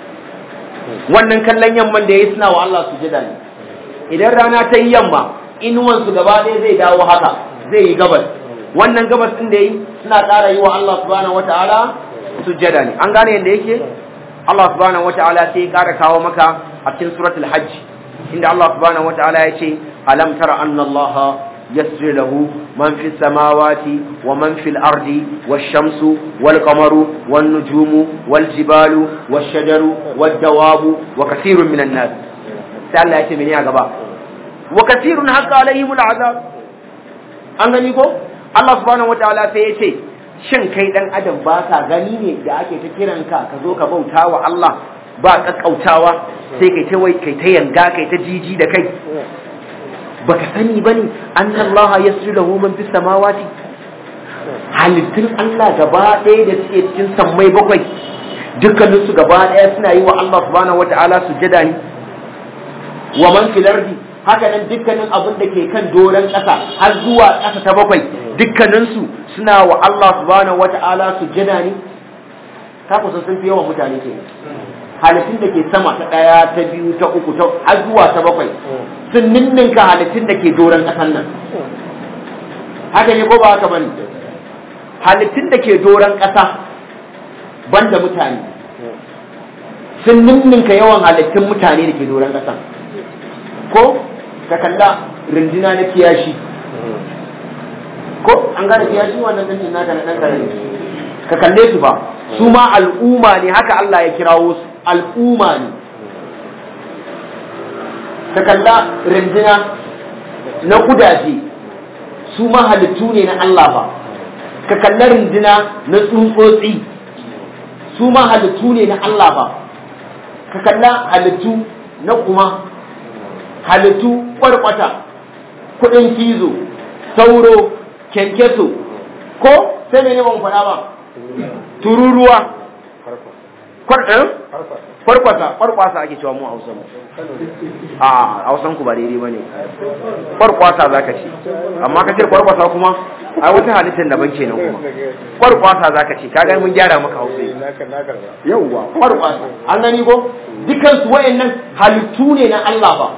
wannan kallon yamman da ya yi suna wa Allah sujjada ne idan rana ta yi yamma inuwansu gaba ɗaya zai dawo haka zai yi gabas wannan gabas ɗin da yi suna ƙara yi wa Allah subhanahu wata'ala sujjada ne an gane yadda yake Allah subhanahu wata'ala sai ya ƙara kawo maka a cikin suratul hajj inda Allah subhanahu wata'ala ya ce alam tara anna Allah يسر له من في السماوات ومن في الأرض والشمس والقمر والنجوم والجبال والشجر والدواب وكثير من الناس سأل الله يتمني أقبا وكثير حق عليهم العذاب أنغنيكو الله سبحانه وتعالى سيتي shin kai dan adam ba ka gani ne da ake ta kiranka ka zo ka bauta wa Allah ba kakkautawa sai kai ta wai kai ta yanga kai ta jiji da kai baka sani bane annallaha yasjudu lahu man fis samawati halittun Allah gaba ɗaya da suke cikin sammai bakwai dukkanin su gaba ɗaya suna yi wa Allah subhanahu wataala sujada ne wa man fil ardi haka nan dukkanin abin da ke kan doron ƙasa har zuwa ƙasa ta bakwai dukkanin su suna wa Allah subhanahu wataala sujada ne ka kusa sun fi yawan mutane ke halittun da ke sama ta ɗaya ta biyu ta uku ta har zuwa ta bakwai sun ninninka halittun da ke doron ƙasan nan haka ne ko ba haka bane halittun da ke doron ƙasa banda mutane sun ninninka yawan halittun mutane da ke doron ƙasa ko ka kalla rindina na kiyashi ko an gane kiyashi wannan ɗin naka na ɗan ƙarami ka kalle su ba su ma al'umma ne haka Allah ya kirawo su al'umma ne ka kalla rinjina na kudaje su ma halittu ne na Allah ba ka kalla rinjina na tsuntsotsi su ma halittu ne na Allah ba ka kalla halittu na kuma halittu kwarkwata kudin kizo sauro kyankyaso ko sai mene ban faɗa ba tururuwa kwarkwasa kwarkwasa ake cewa mu a hausa mu a hausan ku ba daidai bane kwarkwasa zaka ce amma ka ce kwarkwasa kuma ai wata halittar daban kenan kuma kwarkwasa zaka ce kaga mun gyara maka hausa yauwa kwarkwasa an gani ko dukkan su wayannan halittu ne na Allah ba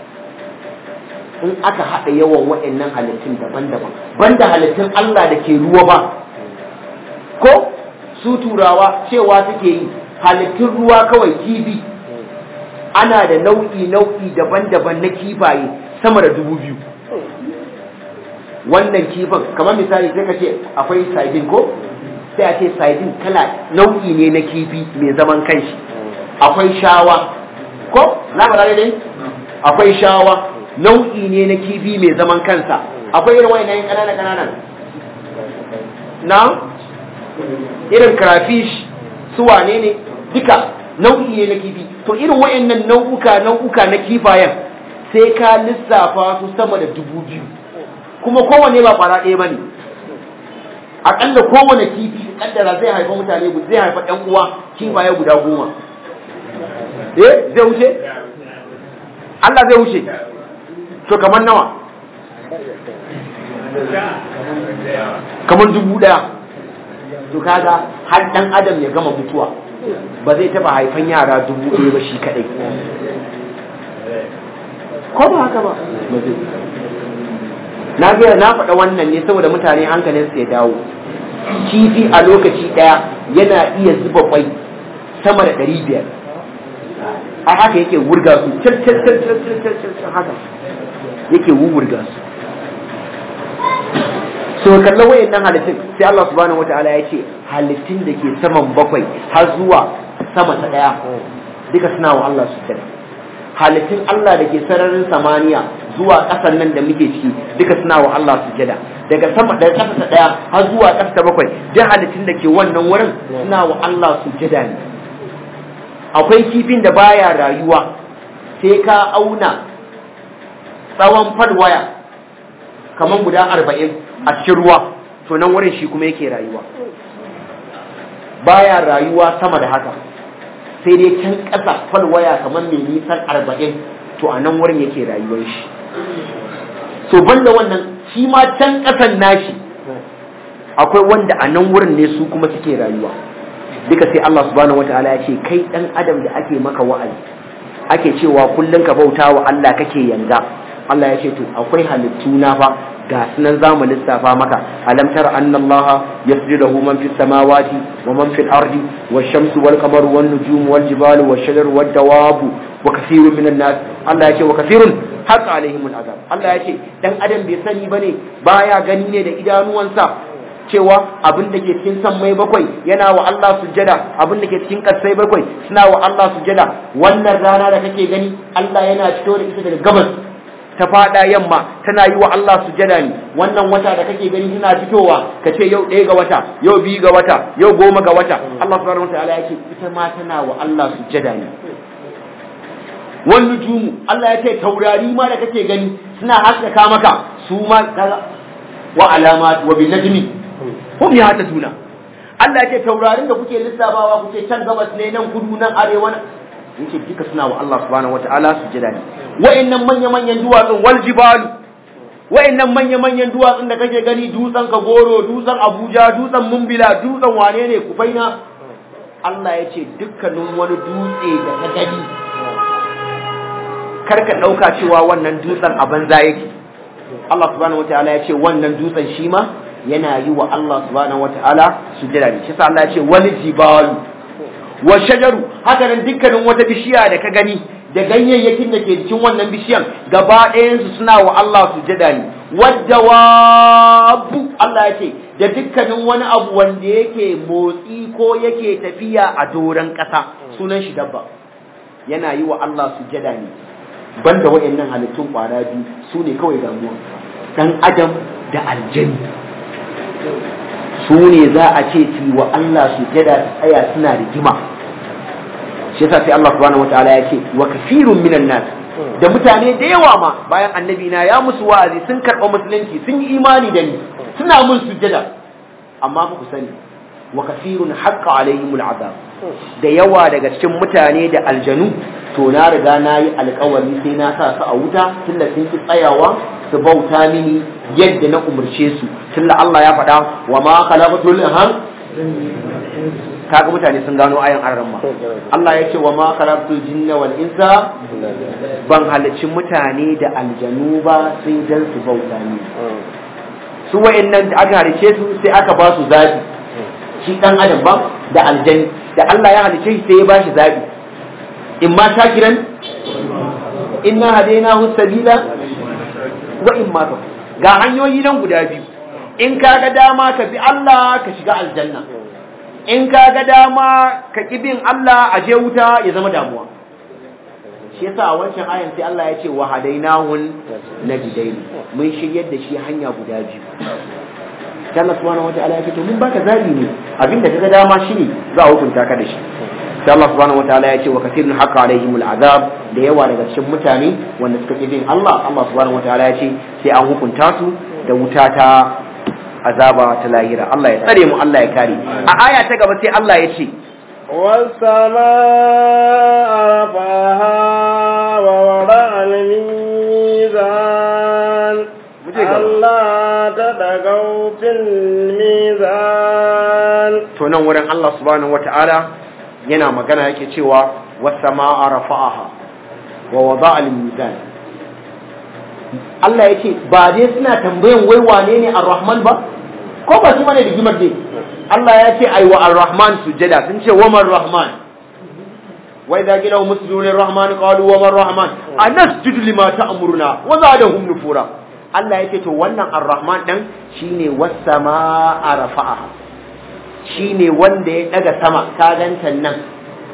in aka haɗa yawan wayannan halittun daban-daban banda halittun Allah da ke ruwa ba ko su turawa cewa suke yi halittun ruwa kawai kifi ana da nau'i nau'i daban-daban na kifaye sama da dubu biyu wannan kifin kamar misali sai ka ce akwai sardine ko sai a ce sardine kala nau'i ne na kifi mai zaman kanshi akwai shawa ko na ba dai akwai shawa nau'i ne na kifi mai zaman kansa akwai irin wayannan kanana kananan na irin crayfish su wane ne duka nau'i ne na kifi to irin wayannan nau'uka nau'uka na kifayen sai ka lissafa su sama da dubu biyu kuma kowanne ba kwara ɗaya bane akalla kowane kifi kaddara zai haifa mutane zai haifa ɗan uwa kifaye guda goma eh zai wuce Allah zai wuce to kamar nawa kamar dubu ɗaya to kaga har dan adam ya gama mutuwa ba zai taba haifan yara dubu ɗaya ba shi kadai ko ba haka ba na ga na faɗa wannan ne saboda mutane hankalin su ya dawo kifi a lokaci ɗaya yana iya zuba kwai sama da ɗari biyar a haka yake wurga su cir cir cir cir cir cir haka yake wurga su so kalla wayannan halittun sai Allah subhanahu wataala ya ce halittun da ke saman bakwai har zuwa sama ta daya duka suna wa Allah su kira halittun Allah da ke sararin samaniya zuwa ƙasan nan da muke ciki duka suna wa Allah sujada daga sama daga ƙasa ta ɗaya har zuwa ƙasa ta bakwai duk halittun da ke wannan wurin suna wa Allah sujada ne akwai kifin da baya rayuwa sai ka auna tsawon falwaya kamar guda arba'in a cikin ruwa to nan wurin shi kuma yake rayuwa baya rayuwa sama da haka sai dai can ƙasa falwaya kamar mai nisan arba'in to a nan wurin yake rayuwar shi so banda wannan shi ma can ƙasan nashi akwai wanda a nan wurin ne su kuma suke rayuwa duka sai Allah subhanahu wataala ya ce kai dan adam da ake maka wa'azi ake cewa kullun ka bauta wa Allah kake yanga Allah ya ce to akwai halittu na fa ga sunan zamu lissafa maka alam tara anna Allah yasjudu man fis samawati wa man fil ardi wash shamsu wal qamaru wan nujumu wal jibalu wash shajaru wad dawabu wa kathirun minan nas Allah ya ce wa kathirun haqa alaihim al azab Allah ya ce dan adam bai sani bane baya gani ne da idanuwansa cewa abin da ke cikin sammai bakwai yana wa Allah sujjada abin da ke cikin kasai bakwai suna wa Allah sujjada wannan rana da kake gani Allah yana fito da ita daga gabas ta fada yamma tana yi wa Allah sujjada ne wannan wata da kake gani tana fitowa ka ce yau ɗaya ga wata yau biyu ga wata yau goma ga wata Allah subhanahu wataala yake ita ma tana wa Allah sujjada ne wannan jumu Allah ya ce taurari ma da kake gani suna haskaka maka su ma wa alamat wa bin najmi hum ya hata tuna Allah ce taurarin da kuke lissafawa kuke can gabas ne nan kudu nan arewa yace duka suna wa Allah subhanahu wataala sujada ne wa'annan manya manyan duwatsun wal jibalu wa'annan manya manyan duwatsun da kake gani dutsen Kagoro dutsen Abuja dutsen Mumbila dutsen wane ne Kufaina Allah ya ce dukkanin wani dutse da ka gani karka dauka cewa wannan dutsen a banza yake Allah subhanahu wataala ya ce wannan dutsen shi ma yana yi wa Allah subhanahu wata'ala sujada ne shi sa Allah ya ce wal jibalu wa shajaru haka nan dukkanin wata bishiya da ka gani da ganyayyakin da ke cikin wannan bishiyan gaba ɗayan su suna wa Allah sujada ne waddawabu Allah ya ce da dukkanin wani abu wanda yake motsi ko yake tafiya a doron ƙasa sunan shi dabba yana yi wa Allah sujada ne banda waɗannan halittun kwara biyu su ne kawai damuwa dan adam da aljanni su ne za a ce su wa Allah su jada su tsaya suna rigima shi yasa sai Allah subhanahu wataala ya ce wa kafirun minan nas da mutane da yawa ma bayan annabi na ya musu wa'azi sun karɓa musulunci sun yi imani da ni suna mun sujada amma ku sani wa kafirun haqqa alaihimul azab da yawa daga cikin mutane da aljanu to na riga na yi alkawari sai na sa su a wuta tunda sun ki tsayawa su bauta mini yadda na umarce su tunda Allah ya faɗa wa ma khalaqatul ham kaga mutane sun gano ayan arramma Allah ya ce wa ma khalaqatul jinna wal insa ban halicci mutane da aljanu ba sai dan su bauta mini su wa'annan da aka halice su sai aka ba su zabi shi dan adam ba da aljani da Allah ya halice shi sai ya bashi zabi in ma shakiran inna hadainahu sabila wa in ma ga hanyoyi nan guda biyu in ka ga dama ka bi Allah ka shiga aljanna in ka ga dama ka ki bin Allah a je wuta ya zama damuwa shi yasa a wancan ayan sai Allah ya ce wa hadainahun najdain mun shiryar da shi hanya guda biyu sai Allah subhanahu wataala ya ce to mun baka zabi ne abinda kaga dama shine za a hukunta ka da shi sai Allah subhanahu wataala ya ce wa kathirun haqa alaihimul azab da yawa daga cikin mutane wanda suka ki bin Allah Allah subhanahu wataala ya ce sai an hukunta su da wuta ta azaba ta lahira Allah ya tsare mu Allah ya kare a aya ta gaba sai Allah ya ce والسماء رفعها ووضع الميزان ألا تطغوا في الميزان to nan wurin Allah subhanahu wataala yana magana yake cewa wasama'a rafa'aha wa wada'a al-mizan Allah yake ba dai suna tambayan wai wane ne ar-rahman ba ko ba shi bane rigimar dai Allah ya ce ai wa ar-rahman sujada sun ce wa man rahman wa idza qila muslimun ar-rahman qalu wa man rahman anasjudu lima ta'muruna wa zadahum nufura Allah yake to wannan ar-rahman dan shine was-samaa'a rafa'aha shine wanda ya daga sama ka ganta nan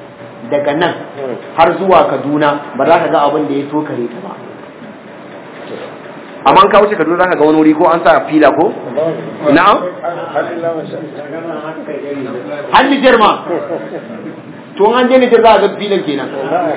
daga nan har zuwa Kaduna ba za ka ga abin da ya tokare ta ba amma an kawo Kaduna zaka ga wani wuri ko an sa fila ko na'am har Nijar ma to an je Nijar za a ga filan kenan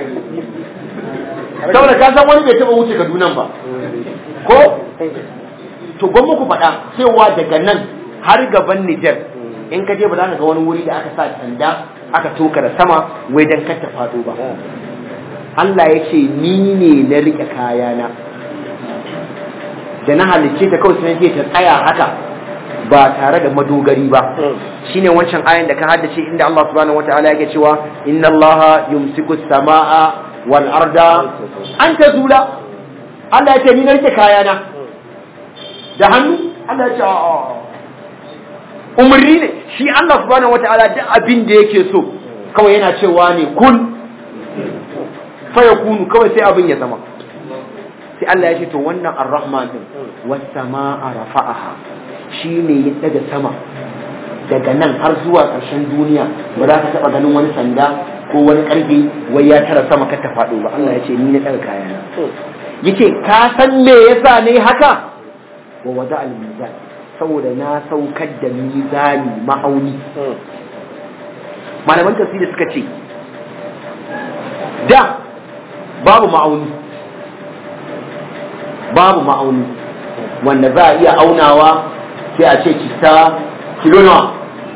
saboda ka san wani bai taba wuce Kaduna ba ko to gwamma ku faɗa cewa daga nan har gaban Nijar in ka je ba za ka ga wani wuri da aka sa sanda aka toka da sama wai dan kar ta faɗo ba Allah ya ce ni ne na rike kayana da na halicce ta kawai sai ta tsaya haka ba tare da madogari ba shine wancan ayan da ka haddace inda Allah subhanahu wataala yake cewa inna Allah yumsiku samaa wal arda an tazula Allah ya ce ni na rike kayana da hannu Allah ya ce a'a umarni ne shi Allah subhanahu wataala duk abin da yake so kawai yana cewa ne kun fa yakunu kawai sai abin ya zama sai Allah ya ce to wannan ar-rahman din was samaa rafa'aha shine ya daga sama daga nan har zuwa ƙarshen duniya ba za ka taɓa ganin wani sanda ko wani ƙarfe wai ya tara sama ka ta faɗo ba Allah ya ce ni na daga kayana yace ka san me yasa ne haka wa wada al-mizan saboda na saukar da mizani ma'auni malaman tafsiri suka ce da babu ma'auni babu ma'auni wanda za a iya aunawa sai a ce cista kilo nawa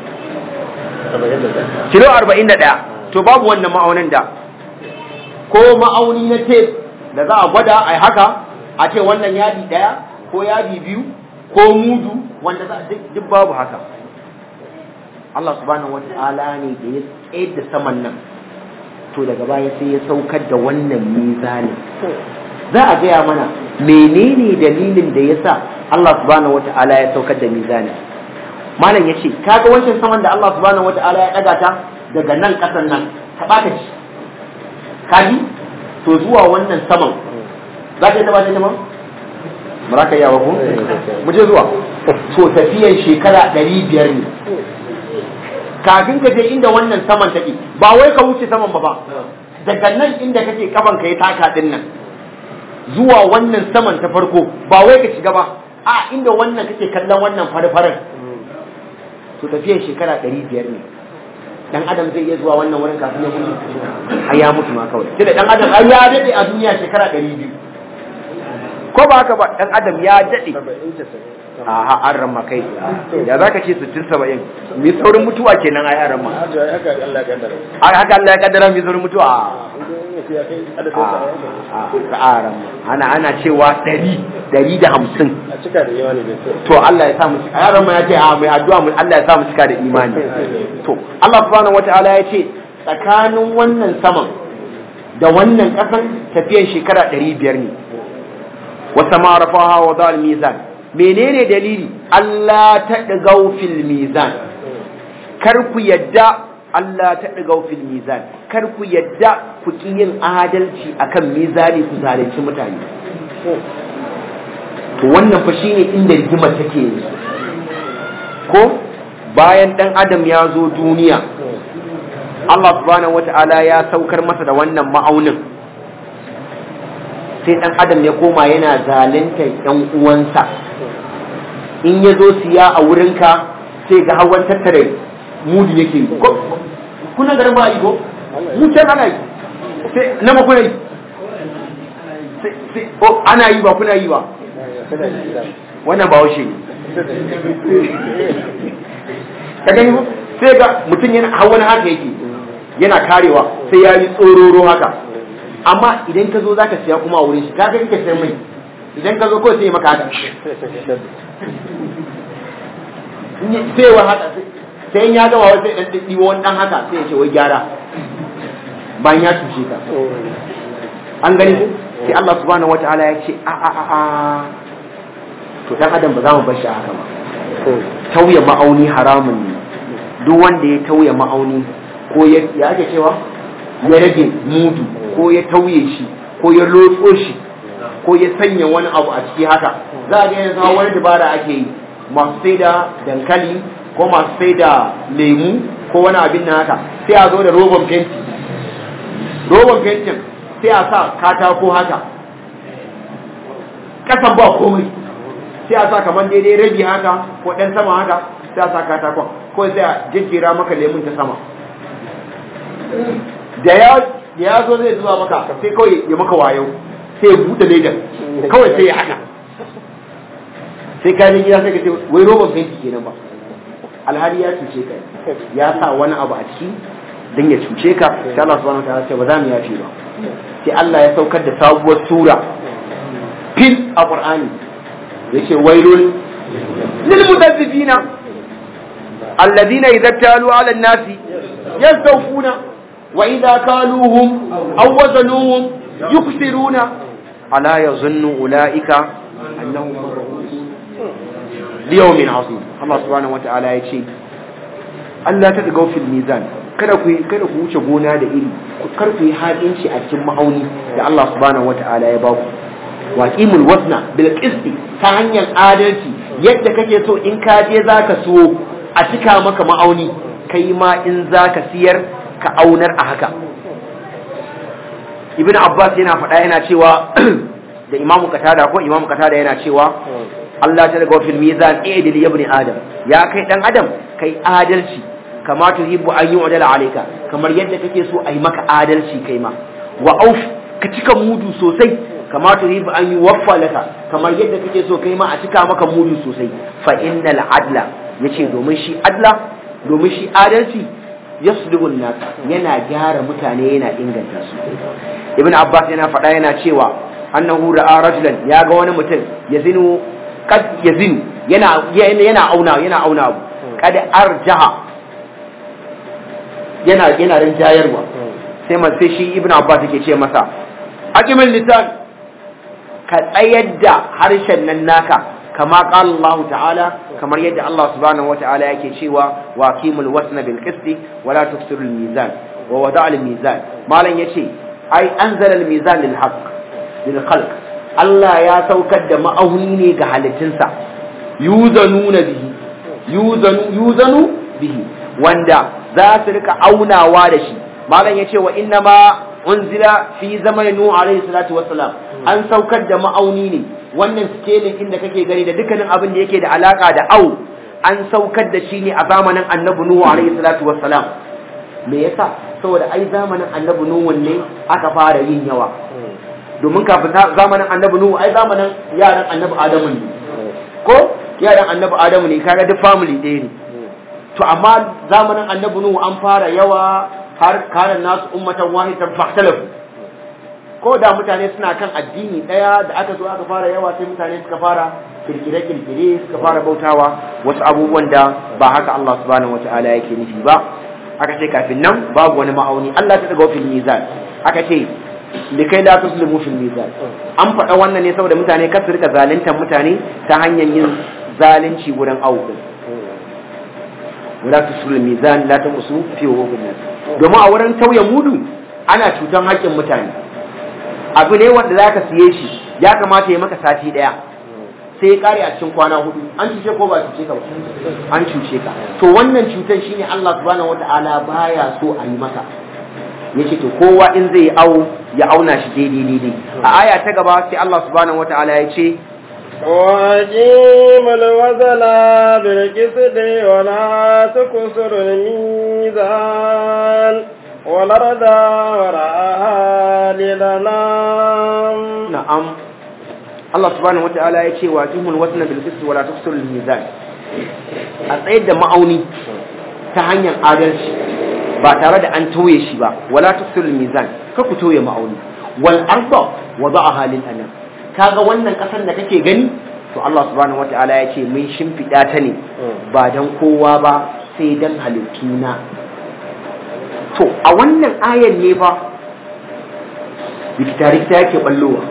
kilo arba'in da ɗaya to babu wannan ma'aunin da ko ma'auni na tef da za a gwada a haka a ce wannan yadi ɗaya ko yadi biyu ko mudu wanda za duk babu haka Allah subhanahu wata'ala ne da ya tsayar da saman nan to daga baya sai ya saukar da wannan mizanin za a gaya mana menene dalilin da ya sa Allah subhanahu wata'ala ya saukar da mizanin malam ya ce kaga wancan saman da Allah subhanahu wata'ala ya ɗaga ta daga nan ƙasan nan ta ɓata ci kaji to zuwa wannan saman za ka yi taɓa ta ma ba za ka yi ko mu je zuwa to tafiyan shekara ɗari biyar ne kafin ka je inda wannan saman take ba wai ka wuce saman ba ba daga nan inda kake kafan ka ya taka din nan zuwa wannan saman ta farko ba wai ka shiga ba a inda wannan kake kallon wannan fari-farin to tafiyan shekara ɗari biyar ne dan adam zai iya zuwa wannan wurin kafin ya mutu ai ya mutu ma kawai sai da dan adam ai ya dade a duniya shekara ɗari biyu ko ba haka ba dan adam ya dade a ha an ramma kai ya zaka ce 60 70 mi saurin mutuwa kenan ai an ramma haka Allah ya kaddara haka Allah ya kaddara mi saurin mutuwa a a ramma ana ana cewa 100 150 a cika da yawa ne bai to Allah ya sa mu a yaran ya ce a mai addu'a mu Allah ya sa mu cika da imani to Allah subhanahu wataala ya ce tsakanin wannan saman da wannan kasan tafiyan shekara 500 ne wata ma rafaha wa dal mizan menene dalili Allah ta digau fil mizan kar ku yadda Allah ta digau fil mizan kar ku yadda ku ki yin adalci akan mizani ku zalunci mutane to wannan fa shine inda rigimar take yanzu ko bayan dan adam ya zo duniya Allah subhanahu wata'ala ya saukar masa da wannan ma'aunin sai dan adam ya koma yana zalunta yan uwansa in ya zo siya a wurinka sai ga hawan tattare mudi yake yi ko kuna garin ba yi ko mu can ana yi sai na ma kuna yi sai ana yi ba kuna yi ba wannan ba washe ne ka gani ba sai ga mutum yana hawan haka yake yana karewa sai ya yi tsororo haka amma idan ka zo za ka siya kuma a wurin shi ka ga kake sayan mai idan ka zo kawai sai maka haka sai wa haka sai ya gama wai sai dan dibo wani dan haka sai ya ce wai gyara bayan ya tushe ka an gani ko sai Allah subhanahu wataala ya ce a a a a to dan adam ba za mu bar shi haka ba tauye ma'auni haramun ne duk wanda ya tauye ma'auni ko ya ya ake cewa ya rage mudu ko ya tauye shi ko ya lotso shi ko ya sanya wani abu a ciki haka za a ga yanzu wani dabara ake yi masu sai da dankali ko masu sai da lemu ko wani abin na haka sai a zo da roban fenti roban fentin sai a sa katako haka kasan ba komai sai a sa kamar daidai rabi haka ko ɗan sama haka sai a sa katakon ko sai a jejjera maka lemun ta sama da ya da ya zo zai zuwa maka sai kawai ya maka wayo sai ya buɗe ledan kawai sai ya haka sai ka gida sai ka ce wai roban fenti kenan ba alhali ya cuce ka ya sa wani abu a ciki don ya cuce ka sai Allah subhanahu wa ta'ala ce ba za mu yafe ba sai Allah ya saukar da sabuwar sura fil a Qur'ani yace wailul lil mudazzifina alladhina idza talu 'ala an-nasi yastawfuna wa idza kaluhum aw wazanuhum yuksiruna ala yazunnu ulaika annahum liyawmin 'azim Allah subhanahu wa ta'ala yace Allah ta daga fil mizan kada ku kada ku wuce gona da iri kar ku yi haƙinci a cikin ma'auni da Allah subhanahu wata'ala ya baku wa qimul wasna bil qisti ta hanyar adalci yadda kake so in ka je zaka so a cika maka ma'auni kai ma in zaka siyar ka aunar a haka ibnu abbas yana faɗa yana cewa da imamu katada ko imamu katada yana cewa Allah ta daga fil mizan idil ibn adam ya kai dan adam kai adalci kama tuhibbu an yu'dala alayka kamar yadda kake so ai maka adalci kai ma wa auf ka cika mudu sosai kama tuhibbu an yuwaffa laka kamar yadda kake so kai ma a cika maka mudu sosai fa innal adla yace domin shi adla domin shi adalci yasluhu nas yana gyara mutane yana inganta su ibn abbas yana faɗa yana cewa annahu ra'a rajulan ya ga wani mutum yazinu kad yazinu yana yana auna yana auna abu kad arjaha yana yana rinjayarwa sai man sai shi ibnu abbas yake ce masa aqimul lisan ka tsayar da harshen nan naka kama qala Allah ta'ala kamar yadda Allah subhanahu wa ta'ala yake cewa wa qimul wasna bil qisti wa la tuksirul mizan wa wada'a al mizan malan yace ai anzala al mizan lil haqq lil khalq Allah ya saukar da ma'auni ne ga halittunsa yuzanuna bihi yuzanu yuzanu bihi wanda za su rika aunawa da shi malam yace wa inna ma unzila fi zamanin nuh alayhi salatu wassalam an saukar da ma'auni ne wannan scaling inda kake gani da dukkanin abin da yake da alaka da au an saukar da shi ne a zamanin annabi nuh alayhi salatu wassalam me yasa saboda ai zamanin annabi nuh ne aka fara yin yawa domin kafin zamanin annabi nuh ai zamanin yaran annabi adamu ne ko yaran annabi adamu ne kaga duk family ɗaya ne to amma zamanin annabi nuhu an fara yawa har kana nasu ummatan wahidatan fahtalafu ko da mutane suna kan addini daya da aka zo aka fara yawa sai mutane suka fara kirkire kirkire suka fara bautawa wasu abubuwan da ba haka Allah subhanahu wataala yake nufi ba aka ce kafin nan babu wani ma'auni Allah ta daga fil mizan aka ce likai la tuslimu fil mizan an faɗa wannan ne saboda mutane kar su rika zaluntar mutane ta hanyar yin zalunci wurin awu wala tusul mizan la tamsu fi wuqul nas domin a wurin tauye mudu ana cutan haƙƙin mutane abu ne wanda zaka siye shi ya kamata ya maka sati daya sai ya kare a cikin kwana hudu an cuce ko ba cuce ka ba an cuce ka to wannan cutan shine Allah subhanahu wataala baya so a yi maka yace to kowa in zai awo ya auna shi daidai daidai a aya ta gaba sai Allah subhanahu wataala ya ce وأقيم الوزن بالقسط ولا تكسر الميزان والأرض وراءها للنام نعم Allah subhanahu wataala ya ce wa qimul wazna bil qist wala tuksirul mizan a tsayar da ma'auni ta hanyar adalci ba tare da an tauye shi ba wala tuksirul mizan ka ku tauye ma'auni wal arda wada'aha lil anam kaga wannan kasar da kake gani to Allah subhanahu wataala ya ce mun shimfiɗa ta ne ba dan kowa ba sai dan halittuna to a wannan ayan ne fa rikita-rikita yake ballowa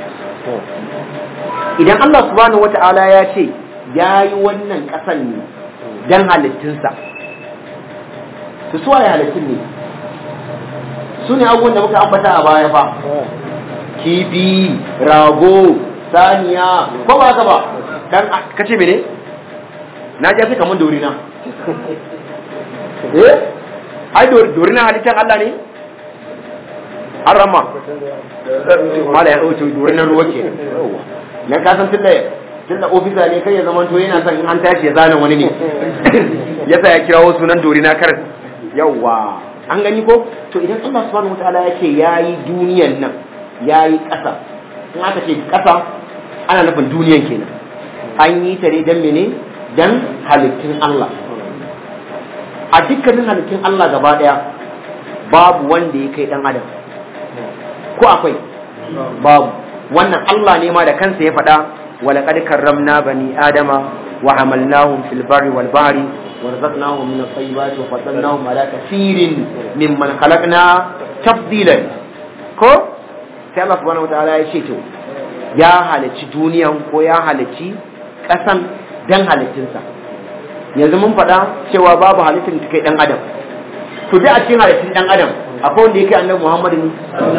idan Allah subhanahu wata'ala ya ce ya yi wannan ƙasan ne don halittunsa su suwa ya halittun ne su ne abubuwan da muka ambata a baya fa kifi rago saniya ko ba ka ba dan ka ce mene na ji fi kamar dorina eh ai dorina halittar Allah ne an rama mala ya ɗauke dorin na ruwa ke nan ka san tunda tunda ofisa ne kai ya zama to yana son in an tashi ya zana wani ne yasa ya kirawo sunan dori na kar yawwa an gani ko to idan Allah subhanahu wataala ya ce yayi duniyan nan yayi ƙasa in aka ce ƙasa ana nufin duniyan kenan an yi ta ne dan mene dan halittun Allah a dukkanin halittun Allah gaba daya babu wanda ya kai dan adam ko akwai babu wannan Allah ne ma da kansa ya faɗa ولقد كرمنا بني آدم وحملناهم في البر والبحر ورزقناهم من الطيبات وفضلناهم على كثير ممن خلقنا تفضيلا ko sai Allah subhanahu wataala ya ce to ya halicci duniyan ko ya halicci kasan dan halittinsa yanzu mun faɗa cewa babu halittin da kai dan adam to dai a cikin halittin dan adam akwai wanda ya kai annabi Muhammad ne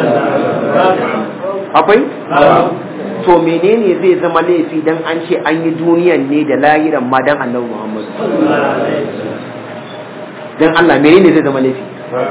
akwai to menene zai zama laifi dan an ce an yi duniyan ne da lahiran ma dan annabi Muhammad dan Allah menene zai zama laifi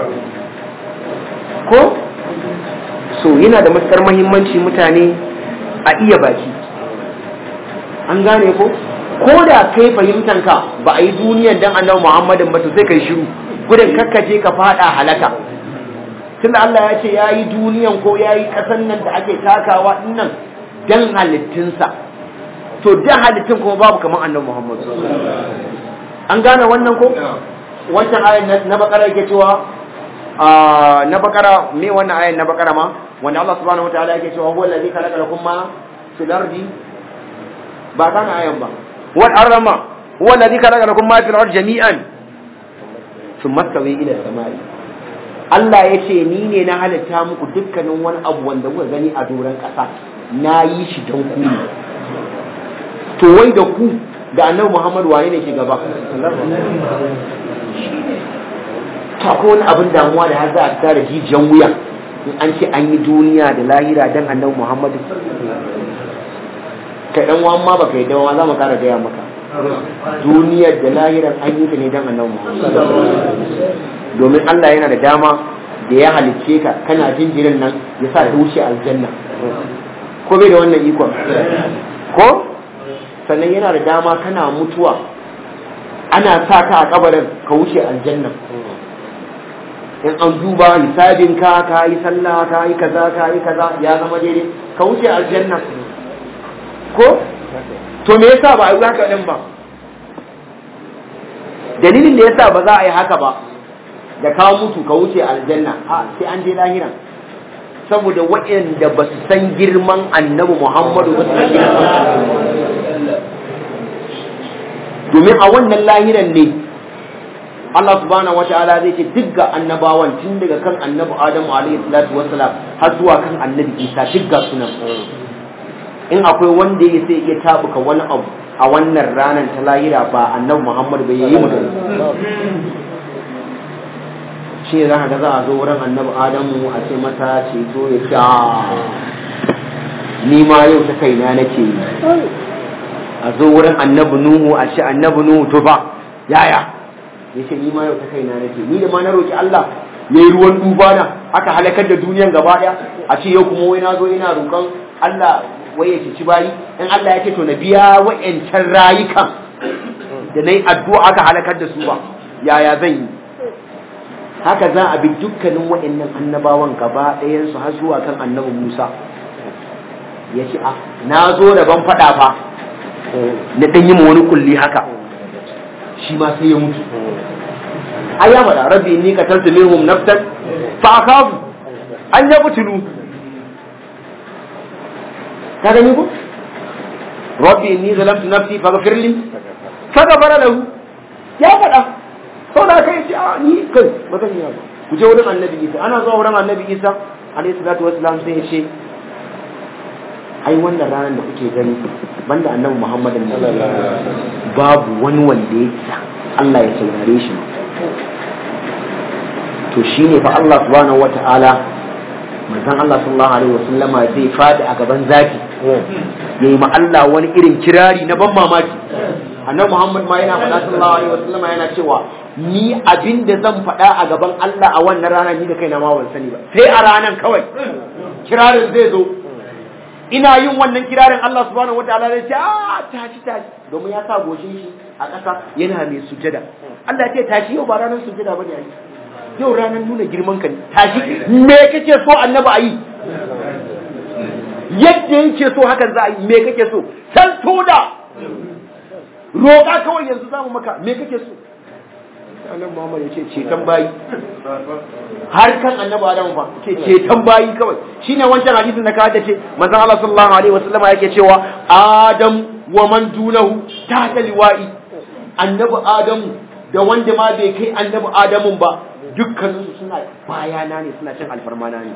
ko so yana da matukar muhimmanci mutane a iya baki an gane ko ko da kai fahimtan ka ba a yi duniyan dan annabi Muhammadin ba to sai kai shiru gudun kakkaje ka fada halaka tunda Allah ya ce ya yi duniyan ko ya yi ƙasan nan da ake takawa dinnan dan halittinsa to dan halittin kuma babu kamar annabi Muhammad an gane wannan ko wancan ayan na bakara yake cewa na bakara me wannan ayan na bakara ma wanda Allah subhanahu wataala yake cewa huwa allazi khalaqa lakum ma fil ardi ba kana ayan ba wal arama huwa allazi khalaqa lakum ma fil ardi jami'an thumma stawi ila samai Allah ya ce ni ne na halitta muku dukkanin wani abu wanda kuka gani a doron ƙasa na yi shi don ku to wai da ku da annabi Muhammad waye ne ke gaba ta ko wani abin damuwa da har za a tara jijiyan wuya in an ce an yi duniya da lahira dan annabi Muhammad kai dan uwan ma baka yi dawa za mu kara gaya maka duniyar da lahirar an yi ta ne dan annabi Muhammad domin Allah yana da dama da ya halicce ka kana jinjirin nan ya sa ta wuce aljanna ko bai da wannan ikon ko sannan yana da dama kana mutuwa ana sa ka a kabarin ka wuce aljanna in an duba hisabin ka ka yi sallah ka yi kaza ka yi kaza ya zama daidai ka wuce aljanna ko to me yasa ba a yi haka din ba dalilin da yasa ba za a yi haka ba da ka mutu ka wuce aljanna a sai an je lahira saboda waɗanda ba su san girman annabi muhammadu ba su san girman domin a wannan lahiran ne Allah subhanahu wata'ala zai ce duk ga annabawan tun daga kan annabi Adamu alaihi salatu wassalam har zuwa kan annabi Isa duk ga sunan in akwai wanda ya sai iya tabuka wani abu a wannan ranar ta lahira ba annabi Muhammad bai yi magana shi ne za ka ga za a zo wurin annabi adamu a ce mata ceto ya ce ni ma yau ta kaina nake yi a zo wurin annabi nuhu a ce annabi nuhu to ba yaya ya ce ni ma yau ta kaina nake ni da ma na roki Allah ya yi ruwan duba na aka halakar da duniyan gaba daya a ce yau kuma wai na zo ina roƙon Allah wai ya ci bayi in Allah ya ce to na biya wa'yancan rayukan da na yi addu'a aka halakar da su ba yaya zan yi haka za a bi dukkanin waɗannan annabawan gaba ɗayansu har zuwa kan annabi Musa ya ce a na zo da ban faɗa fa na ɗan yi wani kulli haka shi ma sai ya mutu ai ya faɗa rabbi ni ka tarta minhum naftan fa akafu an ya butulu ka gani ko rabbi ni zalamtu nafsi faghfir li faghfara lahu ya faɗa sau da kai ce a ni kai ba zan yi ba ku je wurin annabi isa ana zuwa wurin annabi isa alayhi salatu wassalam sai ya ce ai wannan ranar da kuke gani banda annabi muhammadin babu wani wanda ya isa Allah ya saurare shi to shine fa Allah subhanahu wata'ala manzon Allah sallallahu alaihi wasallama zai fadi a gaban zaki yayi ma Allah wani irin kirari na ban mamaki annabi Muhammad ma yana faɗa sallallahu alaihi wasallama yana cewa ni abin da zan faɗa a gaban Allah a wannan rana ni da kaina ma ban sani ba sai a ranan kawai kirarin zai zo ina yin wannan kirarin Allah subhanahu wataala zai ce a tashi tashi domin ya sa goshin shi a ƙasa yana mai sujada Allah ya ce tashi yau ba ranar sujada bane ai yau ranar nuna girman ka ne tashi me kake so annabi ayi yadda yake so hakan za a yi me kake so san toda roƙa kawai yanzu zamu maka me kake so annabi Muhammad ya ce ceton bayi har kan annabi Adam fa ce ceton bayi kawai shine wancan hadisin da ka hada ce manzon Allah sallallahu alaihi wasallama yake cewa Adam wa man dunahu tahta liwa'i annabi Adam da wanda ma bai kai annabi Adamun ba dukkaninsu suna bayana ne suna cin alfarmana ne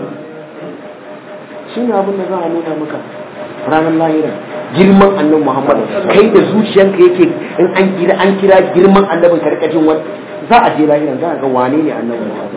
shine abin da za a nuna maka ranar lahira girman annabi Muhammad kai da zuciyanka yake in an kira an kira girman annabin karkashin wani za a je lahiran za a ga wane ne annabi Muhammad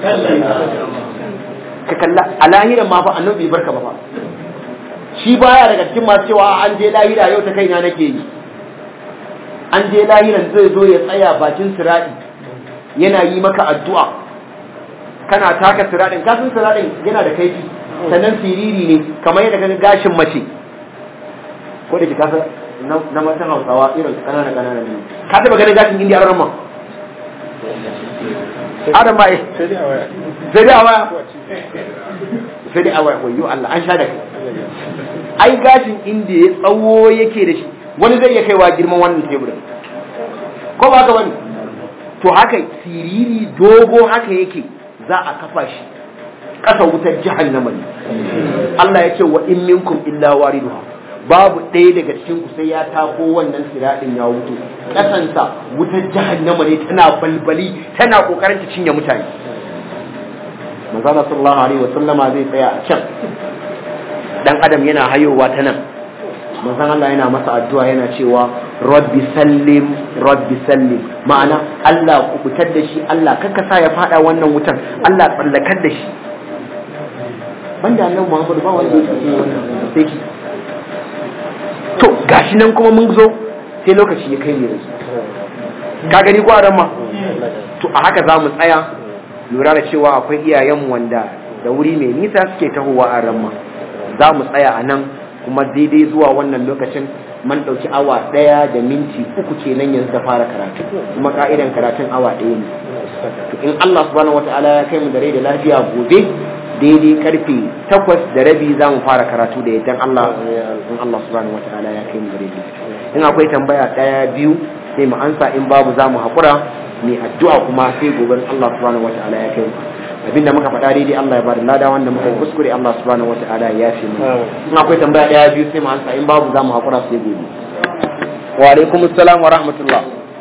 ka kalla a lahiran ma fa annabi bai barka ba fa shi baya daga cikin masu cewa an je lahira yau ta kaina nake yi an je lahiran zai zo ya tsaya bakin siradi yana yi maka addu'a kana taka siradin kasan siradin yana da kaifi sannan siriri ne kamar yadda kaga gashin mace ko da ke kasa na matan hausawa irin kanana kanana ne ka taba ganin gashin indiya ran ma adam ba sai dai a waya sai dai a waya wayo Allah an sha da kai ai gashin indiya tsawo yake da shi wani zai iya kaiwa girman wannan teburin ko ba ka wani to haka siriri dogo haka yake za a kafa shi ƙasa wutar jahannama ne Allah ya ce wa in minkum illa wariduha babu ɗaya daga cikin ku sai ya tako wannan siradin ya wuto ƙasansa wutar jahannama ne tana balbali tana kokarin ta cinye mutane manzo Allah sallallahu alaihi wa sallama zai tsaya a can dan adam yana hayowa ta nan manzon Allah yana masa addu'a yana cewa rabbi sallim rabbi sallim ma'ana Allah ku fitar da shi Allah kakka sa ya fada wannan wutan Allah tsallakar da shi banda annabi Muhammad ba wanda yake yi wannan sai shi to gashi nan kuma mun zo sai lokaci ya kai ne yanzu ka gani ko a ma to a haka za mu tsaya lura da cewa akwai iyayenmu wanda da wuri mai nisa suke tahowa a ramma za mu tsaya a nan kuma daidai zuwa wannan lokacin man ɗauki awa ɗaya da minti uku kenan yanzu da fara karatu kuma ka'idan karatun awa ɗaya ne to in Allah subhanahu wataala ya kai mu da rai da lafiya gobe daidai karfe takwas da rabi za mu fara karatu da yaddan Allah in Allah subhanahu wataala ya kai mu da rai da in akwai tambaya ɗaya biyu sai mu ansa in babu za mu haƙura mai addu'a kuma sai gobe Allah subhanahu wataala ya kai mu abinda muka faɗa daidai Allah ya bada lada wanda muka yi kuskure Allah subhanahu wata'ala ya yafe mu in akwai tambaya daya biyu sai mu ansa in babu za mu hakura sai gobe wa alaikum assalam wa rahmatullah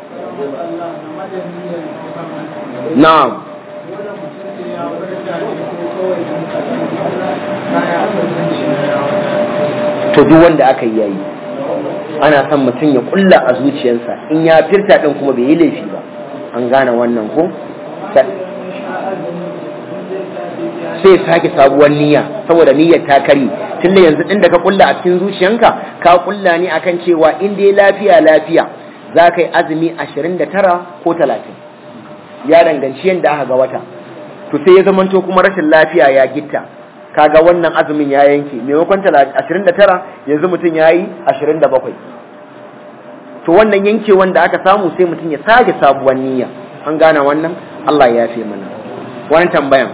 na'am to duk wanda aka yi yayi ana son mutum ya kulla a zuciyarsa in ya firta din kuma bai yi laifi ba an gane wannan ko sai sake sabuwar niyya saboda niyyar ta kari tunda yanzu din da ka kulla a cikin zuciyanka ka kulla ne akan cewa in dai lafiya lafiya za ka yi azumi 29 ko 30 ya danganci yadda aka ga wata to sai ya zamanto kuma rashin lafiya ya gitta kaga wannan azumin ya yanke maimakon 29 yanzu mutum ya yi 27 to wannan yanke wanda aka samu sai mutum ya sake sabuwar niyya an gane wannan Allah ya yafe mana wani tambayan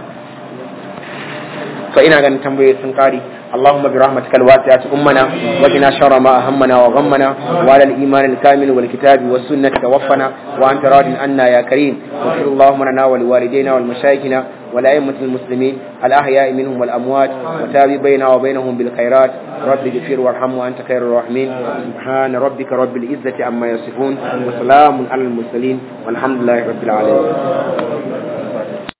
فإن كان تنبيه سنقاري اللهم برحمتك الواسعة أمنا وقنا شر ما أهمنا وغمنا وعلى الإيمان الكامل والكتاب والسنة توفنا وأنت راض عنا يا كريم واغفر اللهم لنا ولوالدينا والمشايخنا والأئمة المسلمين الأحياء منهم والأموات وتابع بيننا وبينهم بالخيرات رب اغفر وارحم وأنت خير الراحمين سبحان ربك رب العزة عما يصفون وسلام على المرسلين والحمد لله رب العالمين